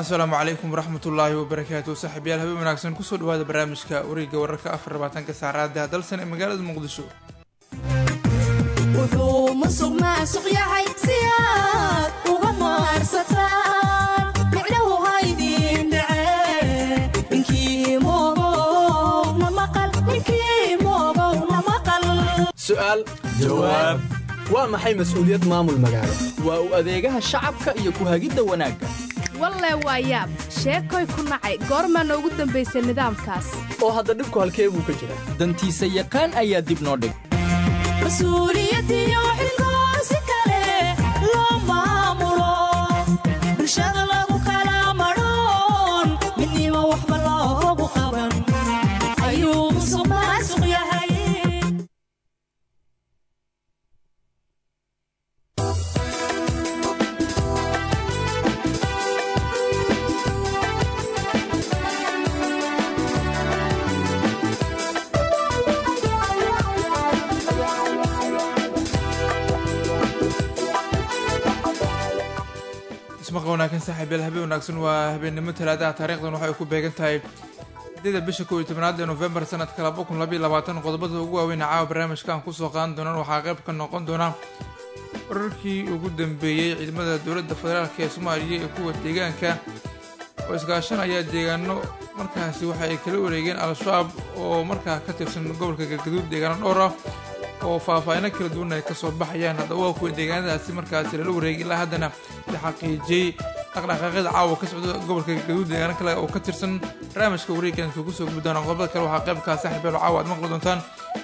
asalaamu calaykum waraxmatullaahi wabarakaatu saaxiibyaal habeen wanaagsan kusoo dhawaada barnaamijka wareegga wararka afar labaatanka saacada dalsan ee magaalada muqdisho wuxuu musuq maasuq yahay si aad uga maarsataan micnahu haydin dhace ninkii moogow na maqal ninkii moogow na maqal su'aal jawaab waa maxay mas'uuliyad maamul magaalo waa u adeegaha shacabka iyo ku hagidda wanaagga walle waa yaab sheekoy ku nacay goormaa noogu dambaysay nidaamkaas oo hadda dhibku halkee buu ka jira dantiisa yaqaan ayaa dib noo dhig mas-uuliyadiyo xilkoo si kale loo maamulo bulshada lagu kala madhoon midnimo waxba loogu qaban ayuu musuq maasuq yahay ismaqa wanaagsan saaxiibyaal habeen wanaagsan waa habeennimo talaadaha taariikhdan waxay ku beegan tahay sideeda bisha kow iyo tobnaad ee nofembar sanadka laba kun labaiyo labaatan qodobada ugu waaweyn caawa barnaamijkan kusoo qaadan doonaan waxaa qayb ka noqon doona wararkii ugu dambeeyey ciidamada dowladda federaalk ee soomaaliya ee kuwa deegaanka oo iskaashanaya deegaano markaasi waxa ay kala wareegeen al-shabaab oo markaa ka tirsan gobolka galgaduud deegaano dhowr ah oo faahfaahino kala duwan ay kasoo baxayaan haddaba waa kuwa deegaanadaasi markaasi lala wareegay ilaa haddana la xaqiijiyey dhaqdhaqaaqyada caawa ka socda gobolka galgaduud deegaano kale oo ka tirsan barnaamijka wareeggan kugu soo gubi doona qodobada kale waxaa qaybkaa saaxiibeel caawa aad maqli doontaan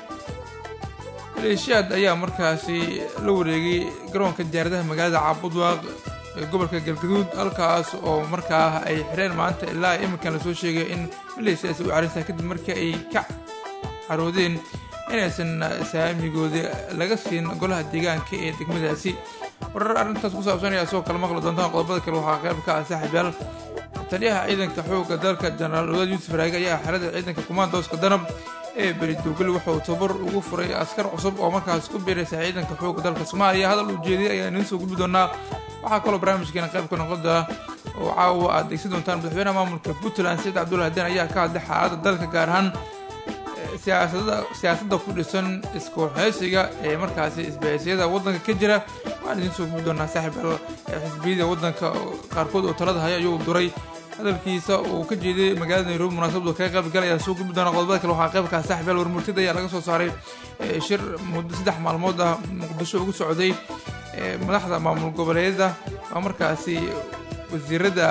maleeshiyaad ayaa markaasi la wareegay garoonka diyaaradaha magaalada caabudwaaq ee gobolka galgaduud halkaas oo markaa ay xireen maanta ilaa iminkan lasoo sheegay in maleeshiyaasi u carintaa kadib markii ay ka caroodeen inaysan saamigooda laga siin golaha deegaanka ee degmadaasi warar arrintaas ku saabsan ayaa soo kala maqli doontaan qodobada kale waxaa qayb ka ah saaxiibyaal taliyaha ciidanka xoogga dalka jenaraal odaad yuusuf raage ayaa xerada ciidanka kumaandooska danab ee beridowgal wuxuu tabar ugu furay askar cusub oo markaas ku biiraysa ciidanka xoogga dalka soomaaliya hadal ujeediyay ayaa idiin soo gudbi doonaa waxaa kaloo barnaamijkeena qayb ka noqon doona oo caawa aad degsan doontaan madaxweynaha maamulka puntland saciid cabdullahi den ayaa ka hadlay xaaladda dalka gaar ahaan siyaasadda ku dhisan iskuxeysiga ee markaasi isbahaysiyada waddanka ka jira waxaan idiin soo gubi doonaa saaxiibal xisbiyada waddanka qaarkood oo talada haya ayuu duray hadalkiisa uu ka jeeday magaalada nairobi munaasabadu kaga qayb galaya soo gubi doona qodobada kale waxaa qaybkaa saaxiibyaal warmurtida ayaa laga soo saaray shir muddo saddex maalmood ah muqdisho ugu socday madaxda maamul goboleedyada waa markaasi wasiirada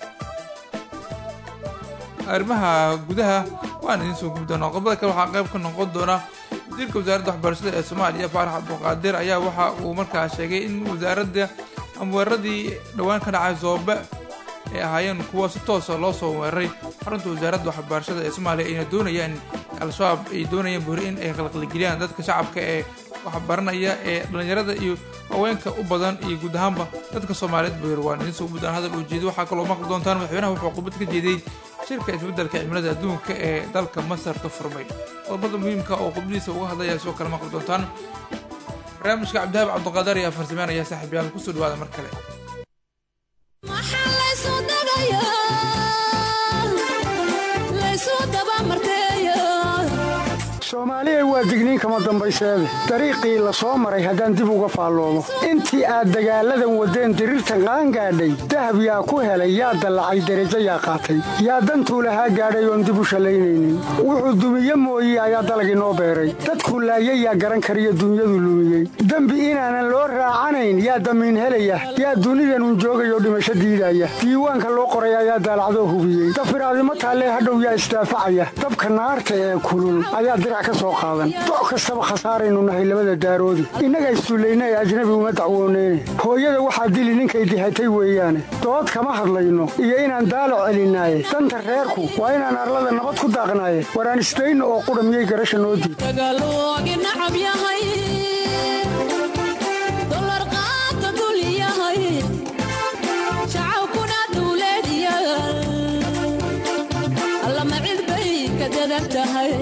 arrimaha gudaha waan idiin soo gubi doonaa qodobada kale waxaa qayb ka noqon doona wasiirka wasaaradda waxbarashada ee soomaaliya faarax abduqaadir ayaa waxa uu markaa sheegay in wasaaradda ama weeraradii dhowaan ka dhacay soobe ay ahaayeen kuwa si toosa loo soo weeraray xarunta wasaaradda waxbarashada ee soomaaliya ayna doonayaan al-shabaab ay doonayaan buri in ay qalqalgeliyaan dadka shacabka ee waxbaranaya ee dhallinyarada iyo haweenka u badan iyo guud ahaanba dadka soomaaliyeed buyir waan idiin soo gudaan hadal uu jeeday waxaa kaloo maqli doontaan madaxweynaha wuxuu qubad ka jeeday shirka isbeddelka cimilada adduunka ee dalka masar ka furmay qodobada muhiimka oo qubdiisa uga hadlaya soo kale maqli doontaan barnaamijka cabdihaab cabduqaadar ayaa farsameynaya saaxiibyaal kusoo dhawaada mar kale maxaa laysu dagayaa laysu dabamarteeya soomaaliya waa digniin kama dambayseede dariiqii la soo maray haddaan dib uga faalloomo intii aad dagaalladan waddeen diriirta qaan gaadhay dahab yaa ku helay yaa dallacay derajo yaa qaatay yaa dantuu lahaa gaadhay oon dib u shallaynaynin wuxuu dumiye mooye ayaa dalagii noo beeray dadkuu laayay yaa garan kariyo dunyadu lumiyey dembi inaanan loo raacanayn yaa damiin helaya yaa dunidanun joogayoo dhimasho diidaya diiwaanka loo qoray ayaa daalacdoo hubiyey dafiraadimo taallee hadhow yaa isdaafacaya dabka naarta ee kulul ayaa dirac ka soo qaadan doc kastaba khasaaraynu nahay labada daaroodi innaga isduulayna ee ajnabi uma dacwooneyne hooyada waxaa dili ninkay dihatay weeyaane dood kama hadlayno iyo inaan daalac celinaaye danta reerku waa inaan arlada nabad ku daaqnaaye waraan isdayno oo qudha miyay garasha noo diid dagaaloogi nacab yahay dolar qaata dul yahay shacabkuna dawlad yahay allama cid bay ka dadan tahay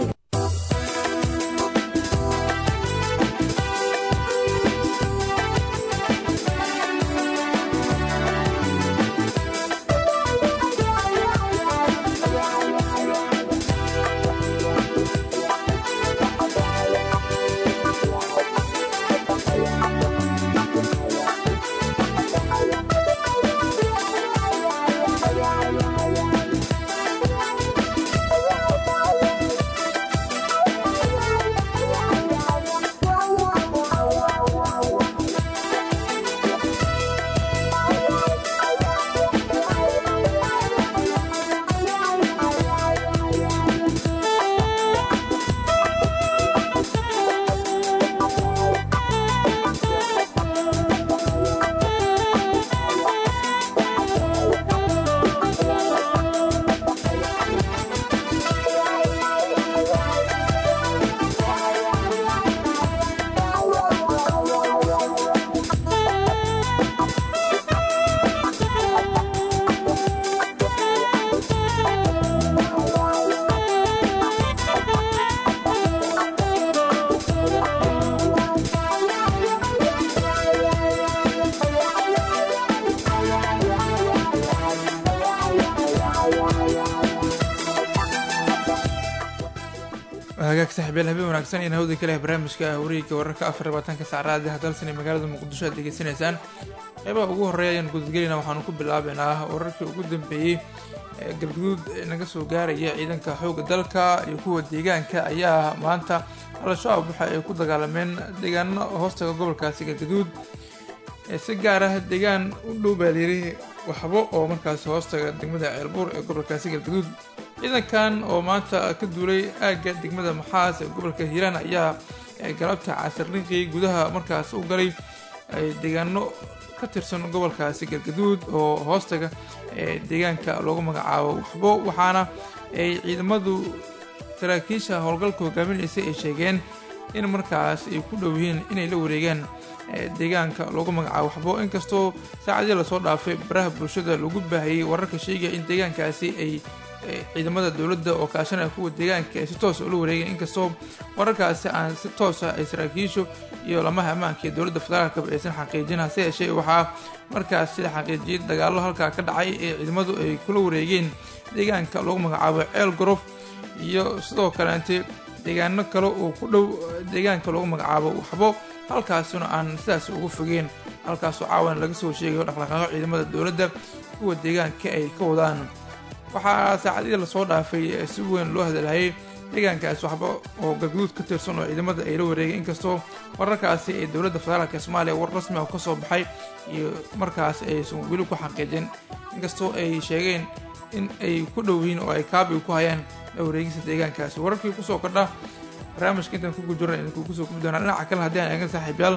hagaag saaxiibyaal habeen wanaagsan iyo hawda kale barnaamijka wareegga wararka afar labaatanka saacadaha dalsan ee magaalada muqdisho aad degeysanaysaan qeybaha ugu horreeya ayaan gudadgelayna waxaanu ku bilaabeynaa wararkii ugu dambeeyey ee galguduud naga soo gaaraya ciidanka xoogga dalka iyo kuwa deegaanka ayaa maanta al-shabaab waxa ay ku dagaalameen deegaano hoostaga gobolkaasi galguduud si gaar ah deegaan u dhow baa layiri waxbo oo markaasi hoostaga degmada ceelbuur ee gobolkaasi galguduud ciidankan oo maanta ka duulay aagga degmada maxaas ee gobolka hiiraan ayaa galabta casirniqii gudaha markaas u galay deegaano ka tirsan gobolkaasi galgaduud oo hoostaga deegaanka loogu magacaabo waxbo waxaana ay ciidamadu saraakiisha howlgalka hogaaminaysay ay sheegeen in markaas ay ku dhow yihiin inay la wareegaan deegaanka loogu magacaabo waxbo inkastoo saacadii lasoo dhaafay baraha bulshada lagu baahiyey wararka sheegaya in deegaankaasi ay ciidamada dowladda oo kaashanaya kuwa deegaanka ay si toosa ula wareegeen inkastoo wararkaasi aan si toosa ay saraakiishu iyo lamaha ammaanka ee dowladda federaalkaba aysan xaqiijin hase yeeshee waxaa markaas sida xaqiijiyay dagaallo halkaa ka dhacay ee ciidamadu ay kula wareegeen deegaanka loogu magacaabo ceel gorof iyo sidoo kaleente deegaano kale oo ku dhow deegaanka loogu magacaabo waxbo halkaasuna aan sidaas ugu fogeen halkaasoo caawan laga soo sheegayo dhaqdhaqaaqo ciidamada dowladda kuwa deegaanka ay ka wadaan waxaa saacadihii lasoo dhaafay si weyn loo hadalhayay deegaankaasi waxba oo galguduud ka tirsan oo ciidamada ay la wareegay inkastoo wararkaasi ee dowladda federaalk soomaaliya war rasmi ah ka soo baxay iyo markaas aysan weli ku xaqiijin inkastoo ay sheegeen in ay ku dhow yihiin oo ay kaabiga ku hayaan la wareegista deegaankaasi wararkii kusoo kordha barnaamijka intaan kugu jirna idinku kusoo kubi doonaa dhinaca kale haddii aan eegan saaxiibyaal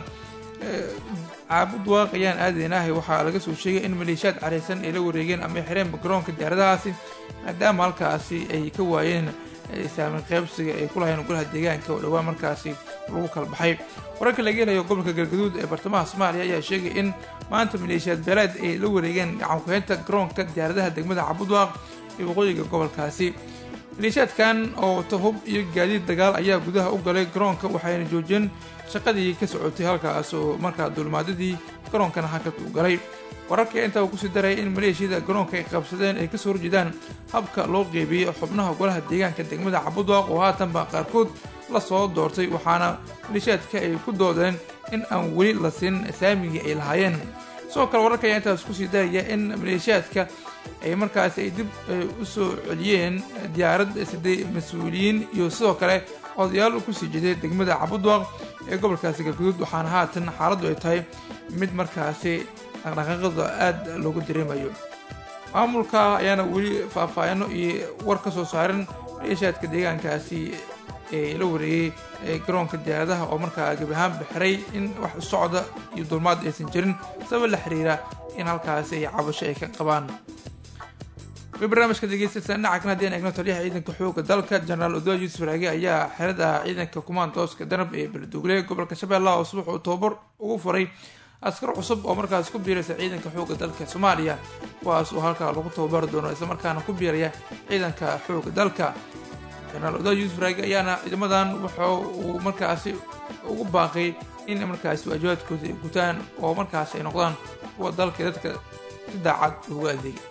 caabud waaq ayaan aadaynahay waxaa laga soo sheegay in maleeshiyaad careysan ay la wareegeen ama ay xireen garoonka diyaaradahaasi maadaama halkaasi ay ka waayeen saamin qaybsiga ay ku lahayeen golaha deegaanka oo dhowaan markaasi lagu kala baxay wararka laga helayo gobolka galgaduud ee bartamaha soomaaliya ayaa sheegay in maanta maleeshiyaad beeleed ay la wareegeen gacankuhaynta garoonka diyaaradaha degmada cabudwaaq ee waqooyiga gobolkaasi maleeshiyaadkan oo wata hub iyo gaadiid dagaal ayaa gudaha u galay garoonka waxayna joojiyeen shaqadii ka socotay halkaas oo markaa duulmaadadii garoonkana hakad u galay wararka intaa uu kusii daraya in maleeshiyada garoonka ay qabsadeen ay kasoo horjeedaan habka loo qeybiyey xubnaha golaha deegaanka degmada cabudwaaq oo haatanba qaarkood la soo doortay waxaana maleeshiyaadka ay ku doodeen in aan weli la siin saamigii ay lahaayeen sidoo kale wararka ayaa intaas kusii daraya in maleeshiyaadka ay markaas ay dib u soo celiyeen diyaarad siday mas-uuliyiin iyo sidoo kale odayaal kusii jeeday degmada cabudwaaq ee gobolkaasi galguduud waxaana haatan xaaladdu ay tahay mid markaasi dhaqdhaqaaqada aada loogu dareemayo maamulka ayaana weli faahfaahino iyo war ka soo saarin maleeshiyaadka deegaankaasi ee la wareegay garoonka diyaaradaha oo markaa gebi ahaan bixiray in wax socda iyo dulmaad aysan jirin sabab la xiriira in halkaasi ay cabasho ay ka qabaan barnaamijka degeystataan dhinaca kan haddii aan eegno taliyaha ciidanka xooga dalka jenaraal odoa yuusuf raage ayaa xerada ciidanka kumaandooska danab ee beledugule gobolka shabeellaha oo subax uu tababar ugu furay askar cusub oo markaas ku biiraysa ciidanka xooga dalka soomaaliya kuwaas oo halkaa lagu tababari doono islamarkaana ku biiraya ciidanka xooga dalka jenaraal odoa yuusuf raage ayaana ciidamadan wuxa uu markaasi ugu baaqay in markaasi waajibaadkooda ay gutaan oo markaas ay noqdaan kuwa dalka dadka si daacad ugu adeegay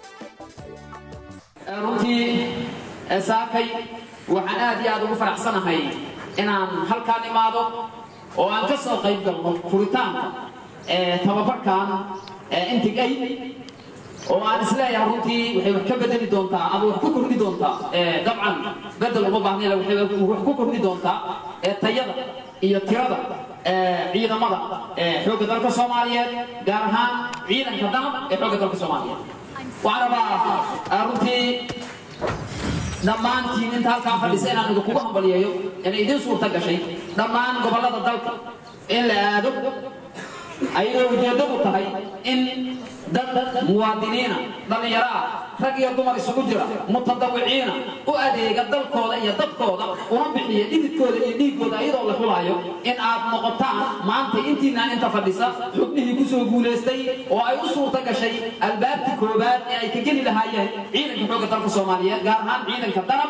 runtii saakay waxaan aad iyo aad ugu faraxsanahay inaan halkaan imaado oo aan ka soo qayb galno furitaanka tababarkan intigay oo aan isleeyahay runtii waxay wax ka bedeli doontaa ama wax ku kordhi doontaa dabcan bedel uma baahnayla waxay wax ku kordhi doontaa tayada iyo tirada ciidamada xoogga dalka soomaaliyeed gaar ahaan ciidanka danab ee xoogga dalka soomaaliyeed waxaan rabaa runtii dhammaantiin inta halkaan fadhisa inaan idinkugu hambaliyeeyo inay idiin suurta gashay dhammaan gobollada dalka in la aado ayadoo ujeeddadu tahay in dad muwaadiniina dhallinyaro ah rag iyo dumar isugu jira mutadawiciina u adeega dalkooda iyo dadkooda una bixiya dhididkooda iyo dhiiggooda ayadoo la xulaayo in aad noqotaan maanta intiinaan inta fadhisa xubnihii ku soo guulaystay oo ay u suurta gashay albaabtii koowaad ee ay ka geli lahaayeen ciidanka xoogga dalka soomaaliyeed gaar ahaan ciidanka danab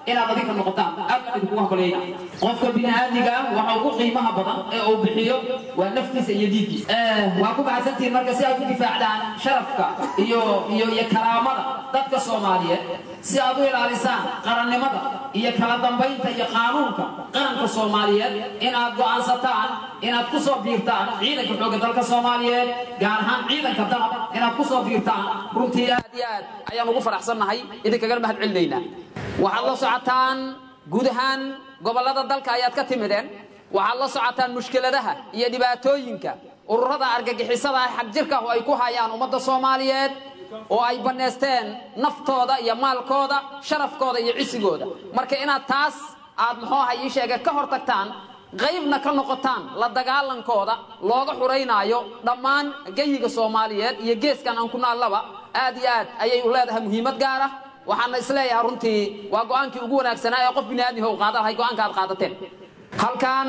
inaad adinka noqotaan aad baan idinkugu hambalyeynaa qofka bini'aadmiga waxa ugu qiimaha badan ee uu bixiyo waa naftiisa iyo diinkiisa waa ku mahadsantihiin marka si aad u difaacdaan sharafka iyo iyo iyo karaamada dadka soomaaliyeed si aad u ilaalisaan qarannimada iyo kala dambaynta iyo qaanuunka qaranka soomaaliyeed inaad go'aansataan inaad ku soo biirtaan ciidanka xoogga dalka soomaaliyeed gaar ahaan ciidanka danab inaad ku soo biirtaan runtii aad iyo aad ayaan ugu faraxsannahay idinkagana mahad celinaynaa waxaad la socotaan guud ahaan gobollada dalka ayaad ka timideen waxaad la socotaan mushkiladaha iyo dhibaatooyinka ururada argagixisada ah xagjirka oo ay ku hayaan ummadda soomaaliyeed oo ay bannaysteen naftooda iyo maalkooda sharafkooda iyo cisigooda marka inaad taas aad muxuu aha ii sheegay ka hor tagtaan qaybna ka noqotaan la dagaalankooda looga xuraynaayo dhammaan geyiga soomaaliyeed iyo geeskan aan ku naallaba aad iyo aad ayay u leedahay muhiimad gaar ah waxaana isleeyahay runtii waa go'aankii ugu wanaagsanaa ee qof bini'aadmiho u qaadan lahay go'aanka aad qaadateen halkan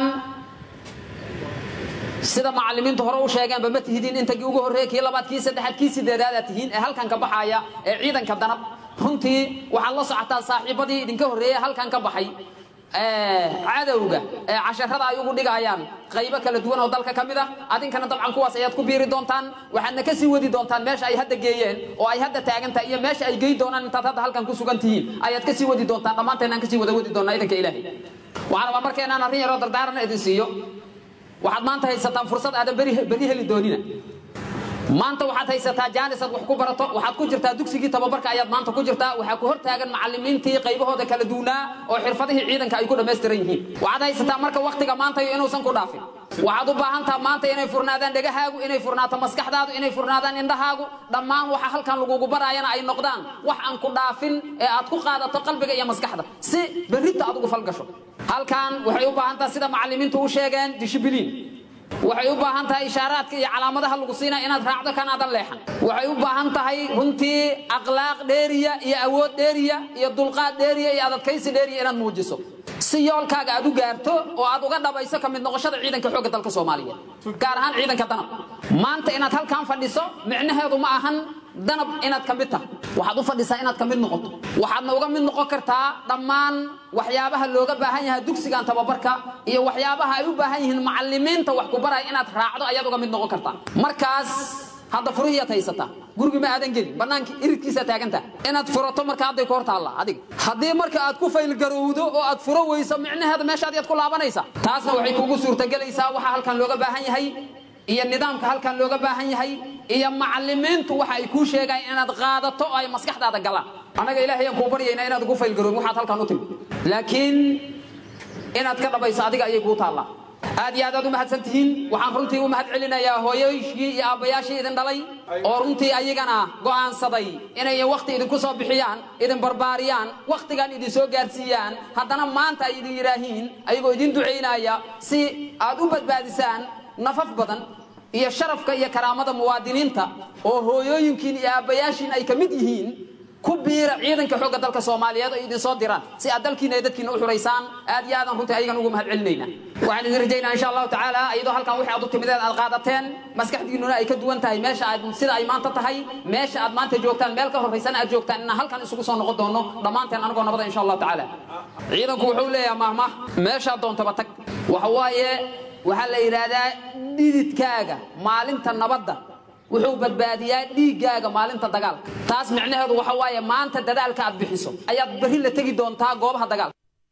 sida macallimiintu hore u sheegeenba ma tihidiin intagii ugu horreeye kii labaad kii saddexaad kii sideedaadaad tihiin ee halkan ka baxaya ee ciidanka danab runtii waxaad la socotaa saaxiibadii idinka horreeye halkan ka baxay cadowga ee casharada ay ugu dhigayaan qaybo kala duwan oo dalka ka mid ah adinkana dabcan kuwaas ayaad ku biiri doontaan waxaadna ka sii wadi doontaan meesha ay hadda geeyeen oo ay hadda taagan tahay iyo meesha ay gey doonaan intaad hadda halkan ku sugan tihiin ayaad ka sii wadi doontaan dhammaanteen aan ka sii wada wadi doonaa idanka ilaahay waxaan rabaa marka inaan arrin yaroo dardaaran idin siiyo waxaad maanta haysataan fursad aadan beri beri heli doonina maanta waxaad haysataa jaanisaad wax ku barato waxaad ku jirtaa dugsigii tababarka ayaad maanta ku jirtaa waxaa ku hor taagan macallimiintii qaybahooda kala duunaa oo xirfadihii ciidanka ay ku dhammaystiran yihiin waxaad haysataa marka wakhtiga maantayo inuusan ku dhaafin waxaad u baahantaha maanta inay furnaadaan dhegahaagu inay furnaato maskaxdaadu inay furnaadaan indhahaagu dhammaan waxa halkan lagugu baraayana ay noqdaan wax aan ku dhaafin ee aad ku qaadato qalbiga iyo maskaxda si berrita aad ugu falgasho halkan waxay u baahan taha sida macallimiintu u sheegeen dishibiliin waxay u baahan tahay ishaaraadka iyo calaamadaha lagu siinaya inaad raacdo kanaadan leexan waxay u baahan tahay runtii akhlaaq dheeriya iyo awood dheeriya iyo dulqaad dheeriya iyo adadkaysi dheeriya inaad muujiso si yoolkaaga aad u gaarto oo aad uga dhabayso ka mid noqoshada ciidanka xoogga dalka soomaaliyeed gaar ahaan ciidanka danab maanta inaad halkan fadhiso micnaheedu ma ahan danab inaad ka mid tahay waxaad u fadhisaa inaad ka mid noqoto waxaadna uga mid noqon kartaa dhammaan waxyaabaha looga baahan yahay dugsigan tababarka iyo waxyaabaha ay u baahan yihiin macallimiinta wax ku baraya inaad raacdo ayaad uga mid noqon kartaa markaas hadda furihiiad haysataa gurigi ma aadan gelin banaanka iridkiisa taaganta inaad furato marka hadday ku hor taalla adiga haddii marka aad ku faylgarowdo oo aad furo weyso micnaheeda meeshaad yaad ku laabanaysaa taasna waxay kugu suurtagelaysaa waxa halkan looga baahan yahay iyo nidaamka halkan looga baahan yahay iyo macallimiintu waxa ay kuu sheegayaan inaad qaadato oo ay maskaxdaada galaan annaga ilaahay aan kuu baryaynaa inaad ugu faylgaroobin waxaad halkan u timi laakiin inaad ka dhabayso adiga ayay kuu taallaa aad iyo aad aad u mahadsan tihiin waxaan runtii u mahad celinayaa hooyooyinkii iyo aabbayaashii idin dhalay oo runtii ayagana go'aansaday inay wakhti idinku soo bixiyaan idin barbaariyaan wakhtigan idin soo gaarsiiyaan haddana maanta ay idin yidhaahiin ayagoo idin ducaynaya si aad u badbaadisaan nafaf badan iyo sharafka iyo karaamada muwaadiniinta oo hooyooyinkiin iyo aabbayaashiin ay ka mid yihiin ku biira ciidanka xoogga dalka soomaaliyeed oo idin soo diraan si aad dalkiina iyo dadkiina u xuraysaan aad iyo aadan runtii ayagan ugu mahad celinayna waxaan idin rajaynaa insha allahu tacaala iyadoo halkan wixii aad u timideed aad qaadateen maskaxdiinnuna ay ka duwan tahay meesha aad sida ay maanta tahay meesha aad maanta joogtaan meel ka horraysana aad joogtaan inaan halkan isugu soo noqon doono dhammaanteen anagoo nabada insha allahu tacaala ciidanku wuxuu leeyahay mahmah meeshaad doontaba tag waxa waaye waxaa la yidhaahdaa dhididkaaga maalinta nabadda wuxuu badbaadiyaa dhiiggaaga maalinta dagaalka taas micnaheedu waxa waaye maanta dadaalka aad bixiso ayaad berri la tegi doontaa goobaha dagaalka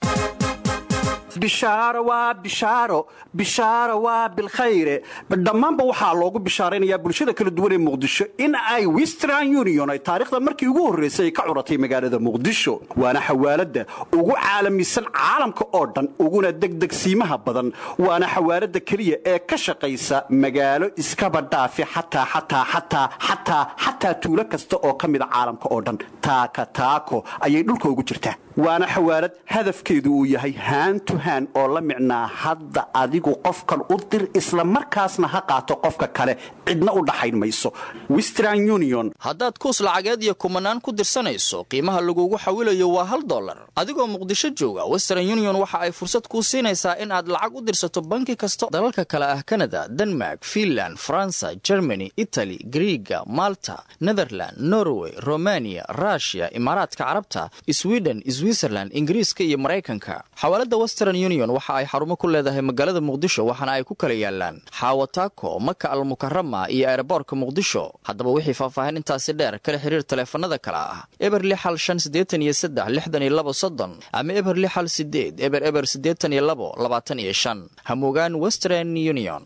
bishaaro waa bishaaro bishaaro waa bilkhayre dhammaanba waxaa loogu bishaaraynayaa bulshada kala duwan ee muqdisho in ay western union ay taariikhda markii ugu horraysay ay ka curatay magaalada muqdisho waana xawaaladda ugu caalamisan caalamka oo dhan uguna degdegsiimaha badan waana xawaaladda keliya ee ka shaqaysa magaalo iskaba dhaafi xataa xataa xataa xataa xataa tuulo kasta oo ka mida caalamka oo dhan taaka taako ayay dhulka ugu jirtaa waana xawaalad hadafkeedu uu yahay haantu hand oo la micnaa hadda adigu qofkan u dir isla markaasna ha qaato qofka kale cidna u dhaxayn mayso western union haddaad kuus lacageed iyo kumanaan ku dirsanayso qiimaha lagugu xawilayo waa hal dollar adigoo muqdisho jooga western union waxa ay fursad kuu siinaysaa in aad lacag u dirsato banki kasta dalalka kale ah kanada denmark finland faransa germany itali griiga malta netherland norway romania rushia imaaraadka carabta sweden switzerland ingiriiska iyo maraykanka xawaalada western union waxa ay xarumo ku leedahay magaalada muqdisho waxaana ay ku kala yaalaan xaawataako maka almukarama iyo eeraboorka muqdisho haddaba wixii faahfaahin intaasi dheer kala xiriir taleefanada kale ah eber lixal shan siddeetan iyo saddex lixdan iyo labo soddon ama eber lixal sideed eber eber siddeetan iyo labo labaatan iyo shan hamugaan western union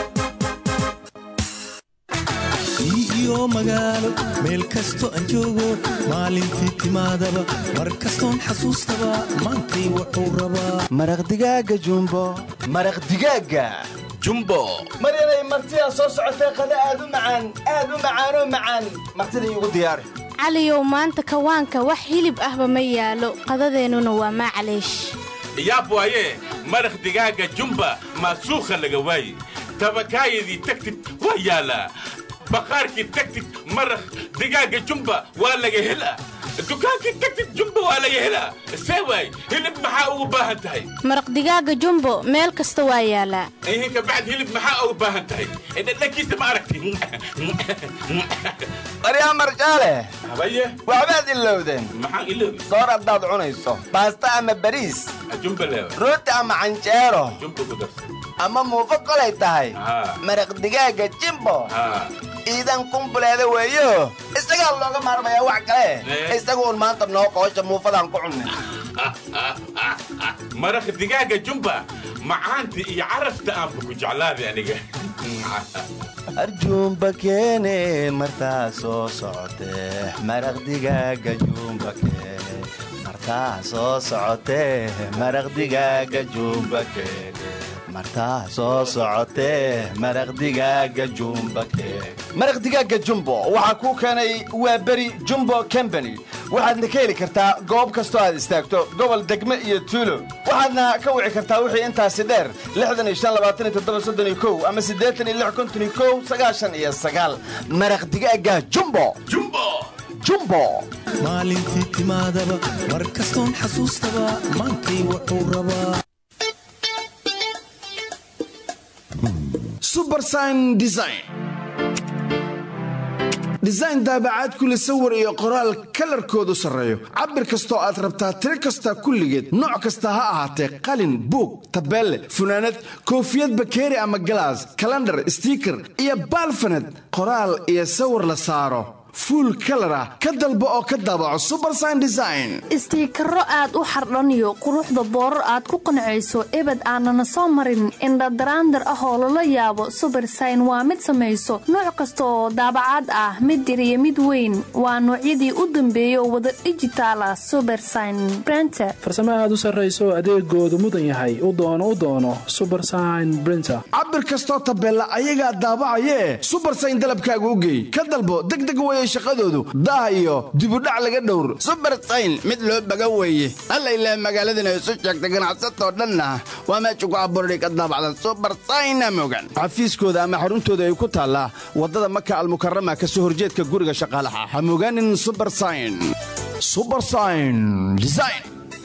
iyo magaalo meel kasto aan joogo maalintii timaadaba mar kastoon xasuustaba maantay wuxuu rabaa maraq digaaga jumbo maraq digaaga jumbo maryanay martidaa soo socotee qada aad u macaan aad u macaanoo macaan martida iigu diyaari caliyow maanta kawaanka wax hilib ahba ma yaalo qadadeennuna waa maclaysh yaab waaye maraq digaaga jumba maasuukha laga waaye tabakaayadii tagtid waa yaalaa baqaarkii tagtid maraq digaaga jumba waa laga helaa dukaankii tagtid jumba waa laga helaa see waay hilib maxaa ugu baahan tahay maraq digaaga jumbo meel kasta waa yaalaa ihin kabacd hilib maxaa ugu baahan tahay dhadhankiisa ma aragti baryaa marjaale habaye waxbaad ilowdeen maxaan iloobi soor haddaad cunayso baasta ama bariis jumba leewa rooti ama canjeero jumba ku darsa ama muufo kolay tahay maraq digaaga jimbo iidan kumbuleeda weeyo isagaa looga maarmayaa wax kale isagu un maanta noo qoosha muufadaan ku cunnay maraq digaaga jumba macaanta iyo carafta aanba ku jeclaaday aniga arjuumba keene martaa soo socotee maraq digaaga juumba keene martaa soo socotee maraq digaaga juumba keene martaa soo socotee maraq digaaga jumba keene maraq digaaga jumbo waxaa kuu keenay waa beri jumbo combany waxaadna ka heli kartaa goob kastoo aad istaagto gobol degme iyo tuulo waxaadna ka wici kartaa wixii intaasi dheer ama iyo maraq digaaga jumbo jumbo maalintii timaadaba mar kastoon xasuustaba maantay wuxuu rabaa subersign design design daabacaad kule sawir iyo qoraal kalarkoodu sarreeyo cabir kastoo aad rabtaa tiro kasta kulligeed nooc kasta ha ahaatee qalin buug tabeelle funaanad koofiyad bakeeri ama galaas kalandhar stiiker iyo baalfaned qoraal iyo sawir la saaro fuul kalar ah ka dalbo oo ka daabaco subersign design istiikaro aad u xardhaniyo quruxda boorar aad ku qancayso ebed aanana soo marin indhadaraandar ah oo lala yaabo subersign waa mid samayso nooc kasta oo daabacaad ah mid yar iyo mid weyn waa noocyadii u dambeeyay oo wada dhijitaal ah subersign brenter farsamo aad u sarrayso adeegoodu mudan yahay u doono u doono subersign brinter cabir kastoo tabeella ayagaa daabacayee subersign dalabkaaga u geey ka dalbo degdeg weye shaqadoodu daah iyo dibudhac laga dhowr subersayn mid loo baga weeye alla ilaa magaaladana isu sheegta ganacsatoo dhanna waa meesha ku abuurday ka daabacdan subersayna mogan xafiiskooda ama xaruntooda ay ku taallaa waddada maka almukarama ka soo horjeedka guriga shaqaalaha ha mogaanin subersayn subersayn design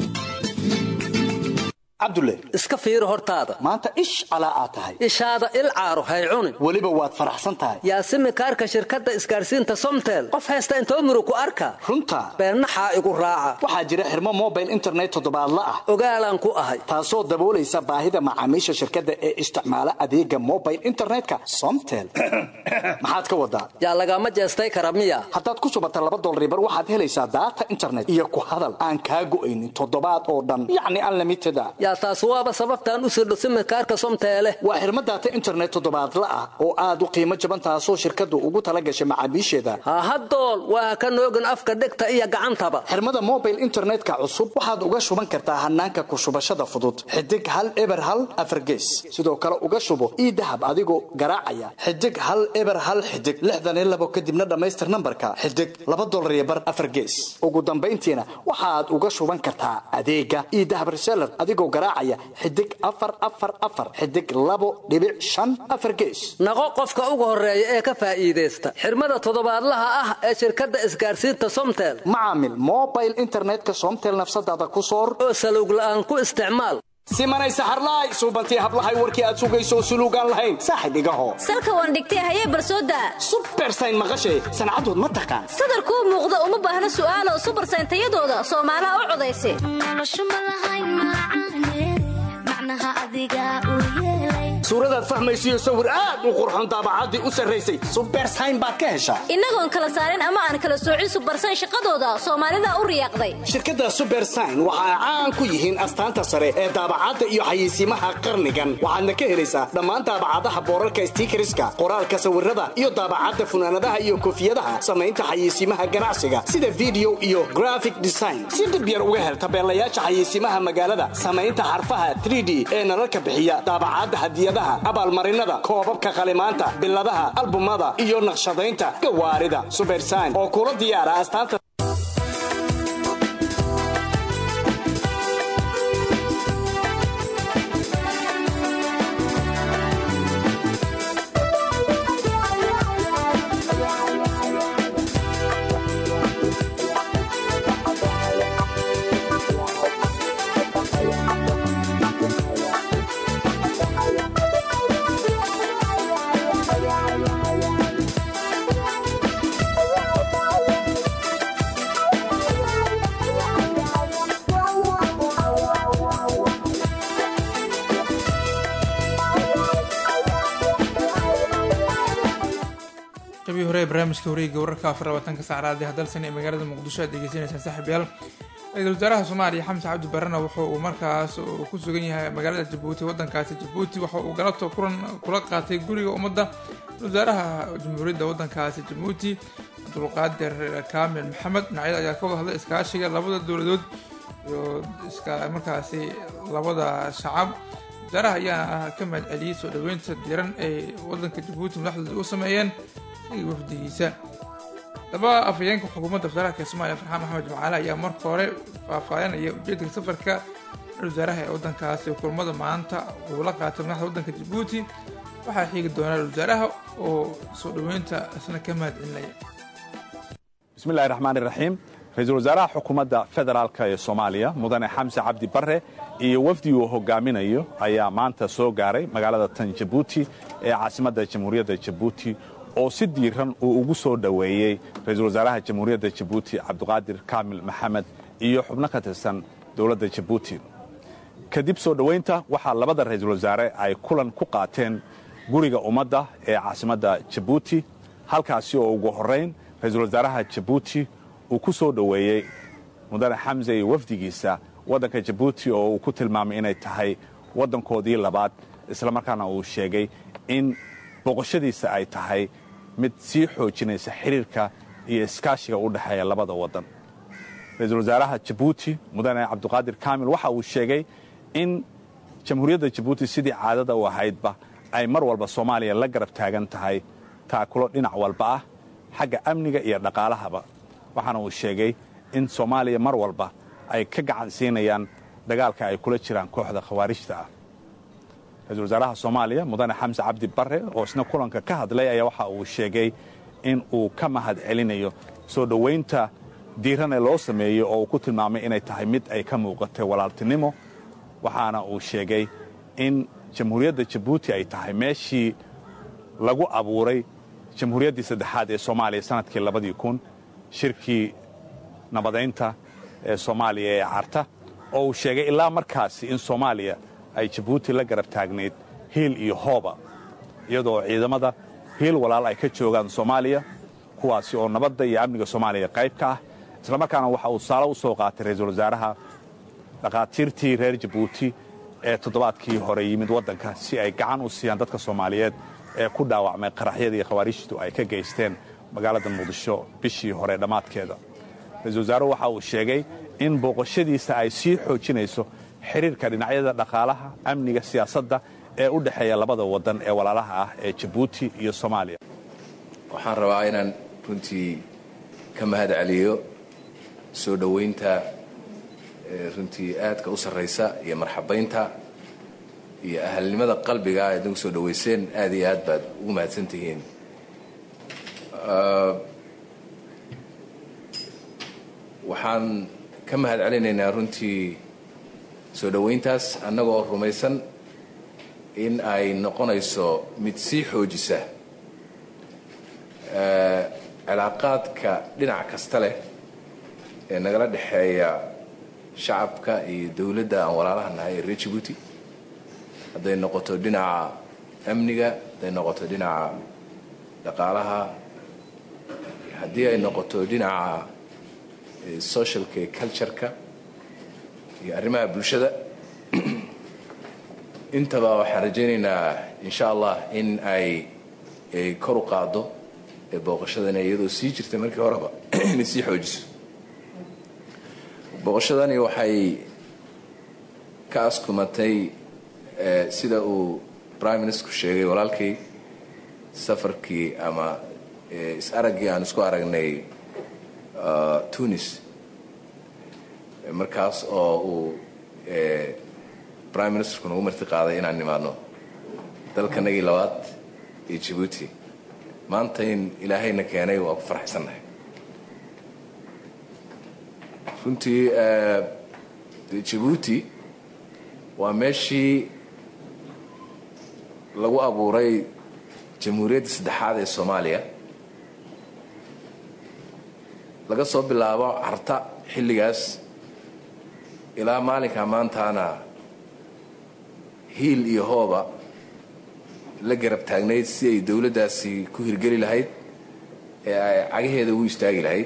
cabdulle iska fiiri hortaada maanta ish calaa aad tahay ishaada il caaro hay cunin weliba waad faraxsan tahay yaasimi kaarka shirkadda isgaadhsiinta somtel qof haysta intoo murug ku arka runta beennaxaa igu raaca waxaa jira xirmo mobile internet toddobaadla ah ogaalaan ku ahay taasoo daboolaysa baahida macaamiisha shirkadda ee isticmaala adeega mobile internetka somtel maxaad ka wadaa yaa lagama jeestay kara miya haddaad ku subata laba dolribar waxaad helaysaa daata internet iyo ku hadal aan kaa go'aynin toddobaad oo dhan yacni unlimited a yaa taas waaba sababtaan u sirdho simikaarka somteele waa xirmo daata internet toddobaadla ah oo aad u qiimo jaban taasoo shirkaddu ugu tala gashay macaamiisheeda hahadool waa ka noogin afka dhegta iyo gacantaba xirmada mobile internetka cusub waxaad uga shuban kartaa hanaanka ku shubashada fudud xidig hal eber hal afargees sidoo kale uga shubo ii dahab adigoo garaacaya xidig hal eber hal xidig lixdan iyo labo kadibna dhammaystir nambarka xidig laba dolar iyo bar afargees ugu dambayntiina waxaad uga shuban kartaa adeega ii dahab reseller adigoo garaacaya xidig afar afar afar xidig labo dhibic shan afar gees naqo qofka ugu horeeya ee ka faa'iidaysta xirmada toddobaadlaha ah ee shirkadda isgaarsiinta somtel macaamil mobile internetka somtel nafsadaada ku soor oo salowg la'aan ku isticmaal simanay saxarlaay suubantii hablahay warkii aad sugayso suluugaan lahayn saaxib igaho salka waan dhigtay hayee barsooda subersayn maqashay sancadood ma taqaan sadarkuu muuqda uma baahna su'aalo subersayn tayadooda soomaalaha u codaysa suuradaad fahmaysiyo sawir aad u qurxon daabacaddii u sarraysay subersayn baad ka heshaa innagoon kala saarin ama aan kala soocin subersayn shaqadooda soomaalida u riyaaqday shirkadda subersayn waxa ay caan ku yihiin astaanta sare ee daabacadda iyo xayeysiimaha qarnigan waxaadna ka helaysaa dhammaan daabacadaha boorarka stiikariska qoraalka sawirada iyo daabacadda funaanadaha iyo koofiyadaha samaynta xayeysiimaha ganacsiga sida video iyo graphic design si dhib yar uga hel tabeelayaasha xayeysiimaha magaalada samaynta xarfaha 3d ee nalalka bixiya daabacadda hadiyadaha abaalmarinada koobabka qalimaanta biladaha albumada iyo naqshadaynta gawaarida subersayn oo kula diyaara astaanta qabii hore ee barnaamijka wareegga wararka afar labaatanka saacraadi hadalsan ee magaalada muqdisho aad degeysanaysaan saaxiibayaal ra-iisul wasaaraha soomaaliya xamse cabdi barrena wuxuu uu markaas uu ku sugan yahay magaalada jabuuti waddankaasi jabuuti waxa uu galabta kulan kula qaatay guriga ummadda wasaaraha jamhuuriyadda waddankaasi jabuuti cabdulqaadir kaamil maxamed dhinacyada ayaa ka wada hadlay iskaashiga labada dowladood iyo iska markaasi labada shacab wasaaraha ayaa ka mahad celiyey soo dhoweynta diran ay waddanka jabuuti madaxdooda u sameeyeen iyo wafdigiisa laba afhayeenka xukuumadda wasaaraha soomaaliya farxaan maxamed jimcaale ayaa marka hore faahfaahinaya ujeedka safarka wasaaraha ee waddankaasi kulmada maanta uu la qaatay madaxda waddanka jabuuti waxaa xiigi doonaa wasaaraha oo soo dhoweynta isna ka mahad celinaya bismillahi raxmaan iraxiim ra-iisul wasaaraha xukuumadda federaalka ee soomaaliya mudane xamse cabdi barre iyo wafdi uu hogaaminayo ayaa maanta soo gaaray magaalada tan jabuuti ee caasimadda jamhuuriyadda jabuuti oo si diiran uu ugu soo dhoweeyey ra-iisul wasaaraha jamhuuriyadda jabuuti cabdiqaadir kaamil maxamed iyo xubno ka tirsan dowladda jabuuti kadib soo dhoweynta waxaa labada ra-iisul wasaare ay kulan ku qaateen guriga ummadda ee caasimadda jabuuti halkaasi oo ugu horrayn ra-iisul wasaaraha jabuuti uu ku soo dhoweeyey mudane xamse iyo wafdigiisa waddanka jabuuti oo uu ku tilmaamay inay tahay waddankoodii labaad islamarkaana uu sheegay in boqoshadiisa ay tahay mid sii xoojinaysa xiriirka iyo iskaashiga u dhexeeya labada waddan ra-iisul wasaaraha jabuuti mudane cabdiqaadir kaamil waxa uu sheegay in jamhuuriyadda jabuuti sidii caadada u ahaydba ay mar walba soomaaliya la garab taagan tahay taakulo dhinac walba ah xagga amniga iyo dhaqaalahaba waxaana uu sheegay in soomaaliya mar walba ay ka gacan siinayaan dagaalka ay kula jiraan kooxda khawaarijta ah ra-iisul wasaaraha soomaaliya mudane xamse cabdi barre oo isna kulanka ka hadlay ayaa waxa uu sheegay in uu ka mahad celinayo soo dhowaynta diiran ee loo sameeyo oo uu ku tilmaamay inay tahay mid ay ka muuqatay walaaltinimo waxaana uu sheegay in jamhuuriyadda jabuuti ay tahay meeshii lagu abuuray jamhuuriyaddii saddexaad ee soomaaliya sanadkii labadii kun shirkii nabadaynta ee soomaaliya ee carta oo uu sheegay ilaa markaasi in soomaaliya ay jabuuti la garab taagnayd hiil iyo hooba iyadoo ciidamada hiil walaal ay ka joogaan soomaaliya kuwaasi oo nabadda iyo amniga soomaaliya qayb ka ah islamarkaana waxa uu saalo u soo qaatay ra-iisul wasaaraha dhakhaatiirtii reer jabuuti ee toddobaadkii hore yimid waddanka si ay gacan u siiyaan dadka soomaaliyeed ee ku dhaawacmay qaraxyadii khawaarijtu ay ka geysteen magaalada muqdisho bishii hore dhammaadkeeda ra-iisul wasaaruhu waxa uu sheegay in booqashadiisa ay sii xoojinayso xiriirka dhinacyada dhaqaalaha amniga siyaasadda ee u dhexeeya labada waddan ee walaalaha ah ee jabuuti iyo soomaaliya waxaan rabaa inaan runtii ka mahad celiyo soo dhowaynta runtii aadka u sarraysa iyo marxabaynta iyo ahalnimada qalbiga aad nagu soo dhoweyseen aad iyo aad baad ugu mahadsan tihiin waxaan ka mahad celinaynaa runtii soo dhoweyntaas annagoo rumaysan in ay noqonayso mid sii xoojisa cilaaqaadka dhinac kasta leh ee nagala dhexeeya shacabka iyo dowladda aan walaalaha nahay ee reer jibuuti hadday noqoto dhinaca amniga hadday noqoto dhinaca dhaqaalaha haddii ay noqoto dhinaca socialka iyo cultureka iyo arrimaha bulshada intaba waxaan rajaynaynaa insha allah in ay ay kor u qaaddo ee booqashadani iyadoo sii jirtay markii horeba inay sii xoojiso booqashadani waxay ka askumatay sida uu prime ministerku sheegay walaalkay safarkii ama is-araggii aan isku aragnay tunis markaas oo uu prime ministerku nagu marti qaaday inaan nimaadno dalkanagii labaad iyo jibuuti maanta in ilaahayna keenay waa ku farxaysannahay runtii jibuuti waa meeshii lagu abuuray jamhuuriyadda saddexaad ee soomaaliya laga soo bilaabo carta xilligaas ilaa maalinka maantaana hiil iyo hooba la garab taagnayd si ay dowladdaasi ku hirgeli lahayd ee ay cagaheeda ugu istaagi lahayd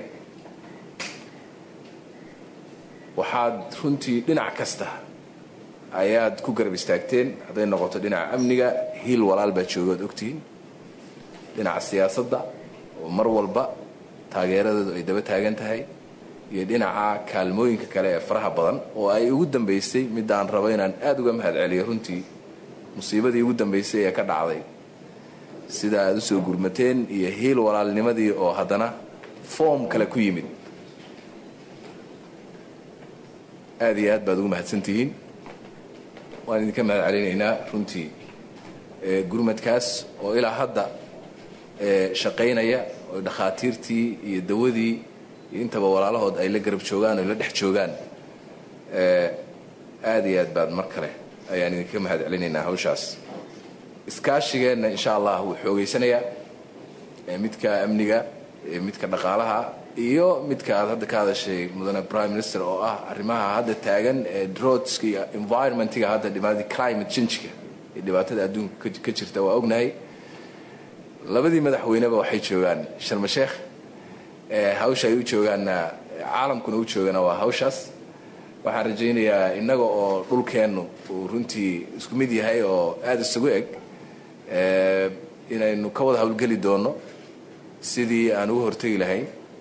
waxaad runtii dhinac kasta ayaad ku garab istaagteen hadday noqoto dhinaca amniga hiil walaal baa joogaad ogtihiin dhinaca siyaasadda oo mar walba taageeradeedu ay daba taagan tahay iyo dhinaca kaalmooyinka kale ee faraha badan oo ay ugu dambaysay midaan rabo inaan aada uga mahad celiyo runtii musiibadii ugu dambaysay ee ka dhacday sida aad usoo gurmateen iyo hiil walaalnimadii oo haddana foom kale ku yimid aad iyo aad baad ugu mahadsantihiin waan idinka mahad celinaynaa runtii gurmadkaas oo ilaa hadda shaqaynaya oo dhakhaatiirtii iyo dawadii iyo intaba walaalahood ay la garab joogaan oo la dhex joogaan aad iyo aad baad mar kale ayaan idinka mahad celinaynaa hawshaas iskaashigeenna insha allah wuu xoogaysanayaa midka amniga midka dhaqaalaha iyo midka aad hadda ka hadashay mudane prime minister oo ah arrimaha hadda taagan ee drodska iyo environmentiga hadda dhibaatada climate changeka ee dhibaatada adduunka ka jirta waa ognahay labadii madaxweyneba waxay joogaan sharma sheekh hawsha ay u joogaanna caalamkuna u joogana waa hawshaas waxaan rajaynayaa innaga oo dhulkeennu uu runtii isku mid yahay oo aada isugu eg inaynu ka wada howlgeli doono sidii aan uga hortegi lahayn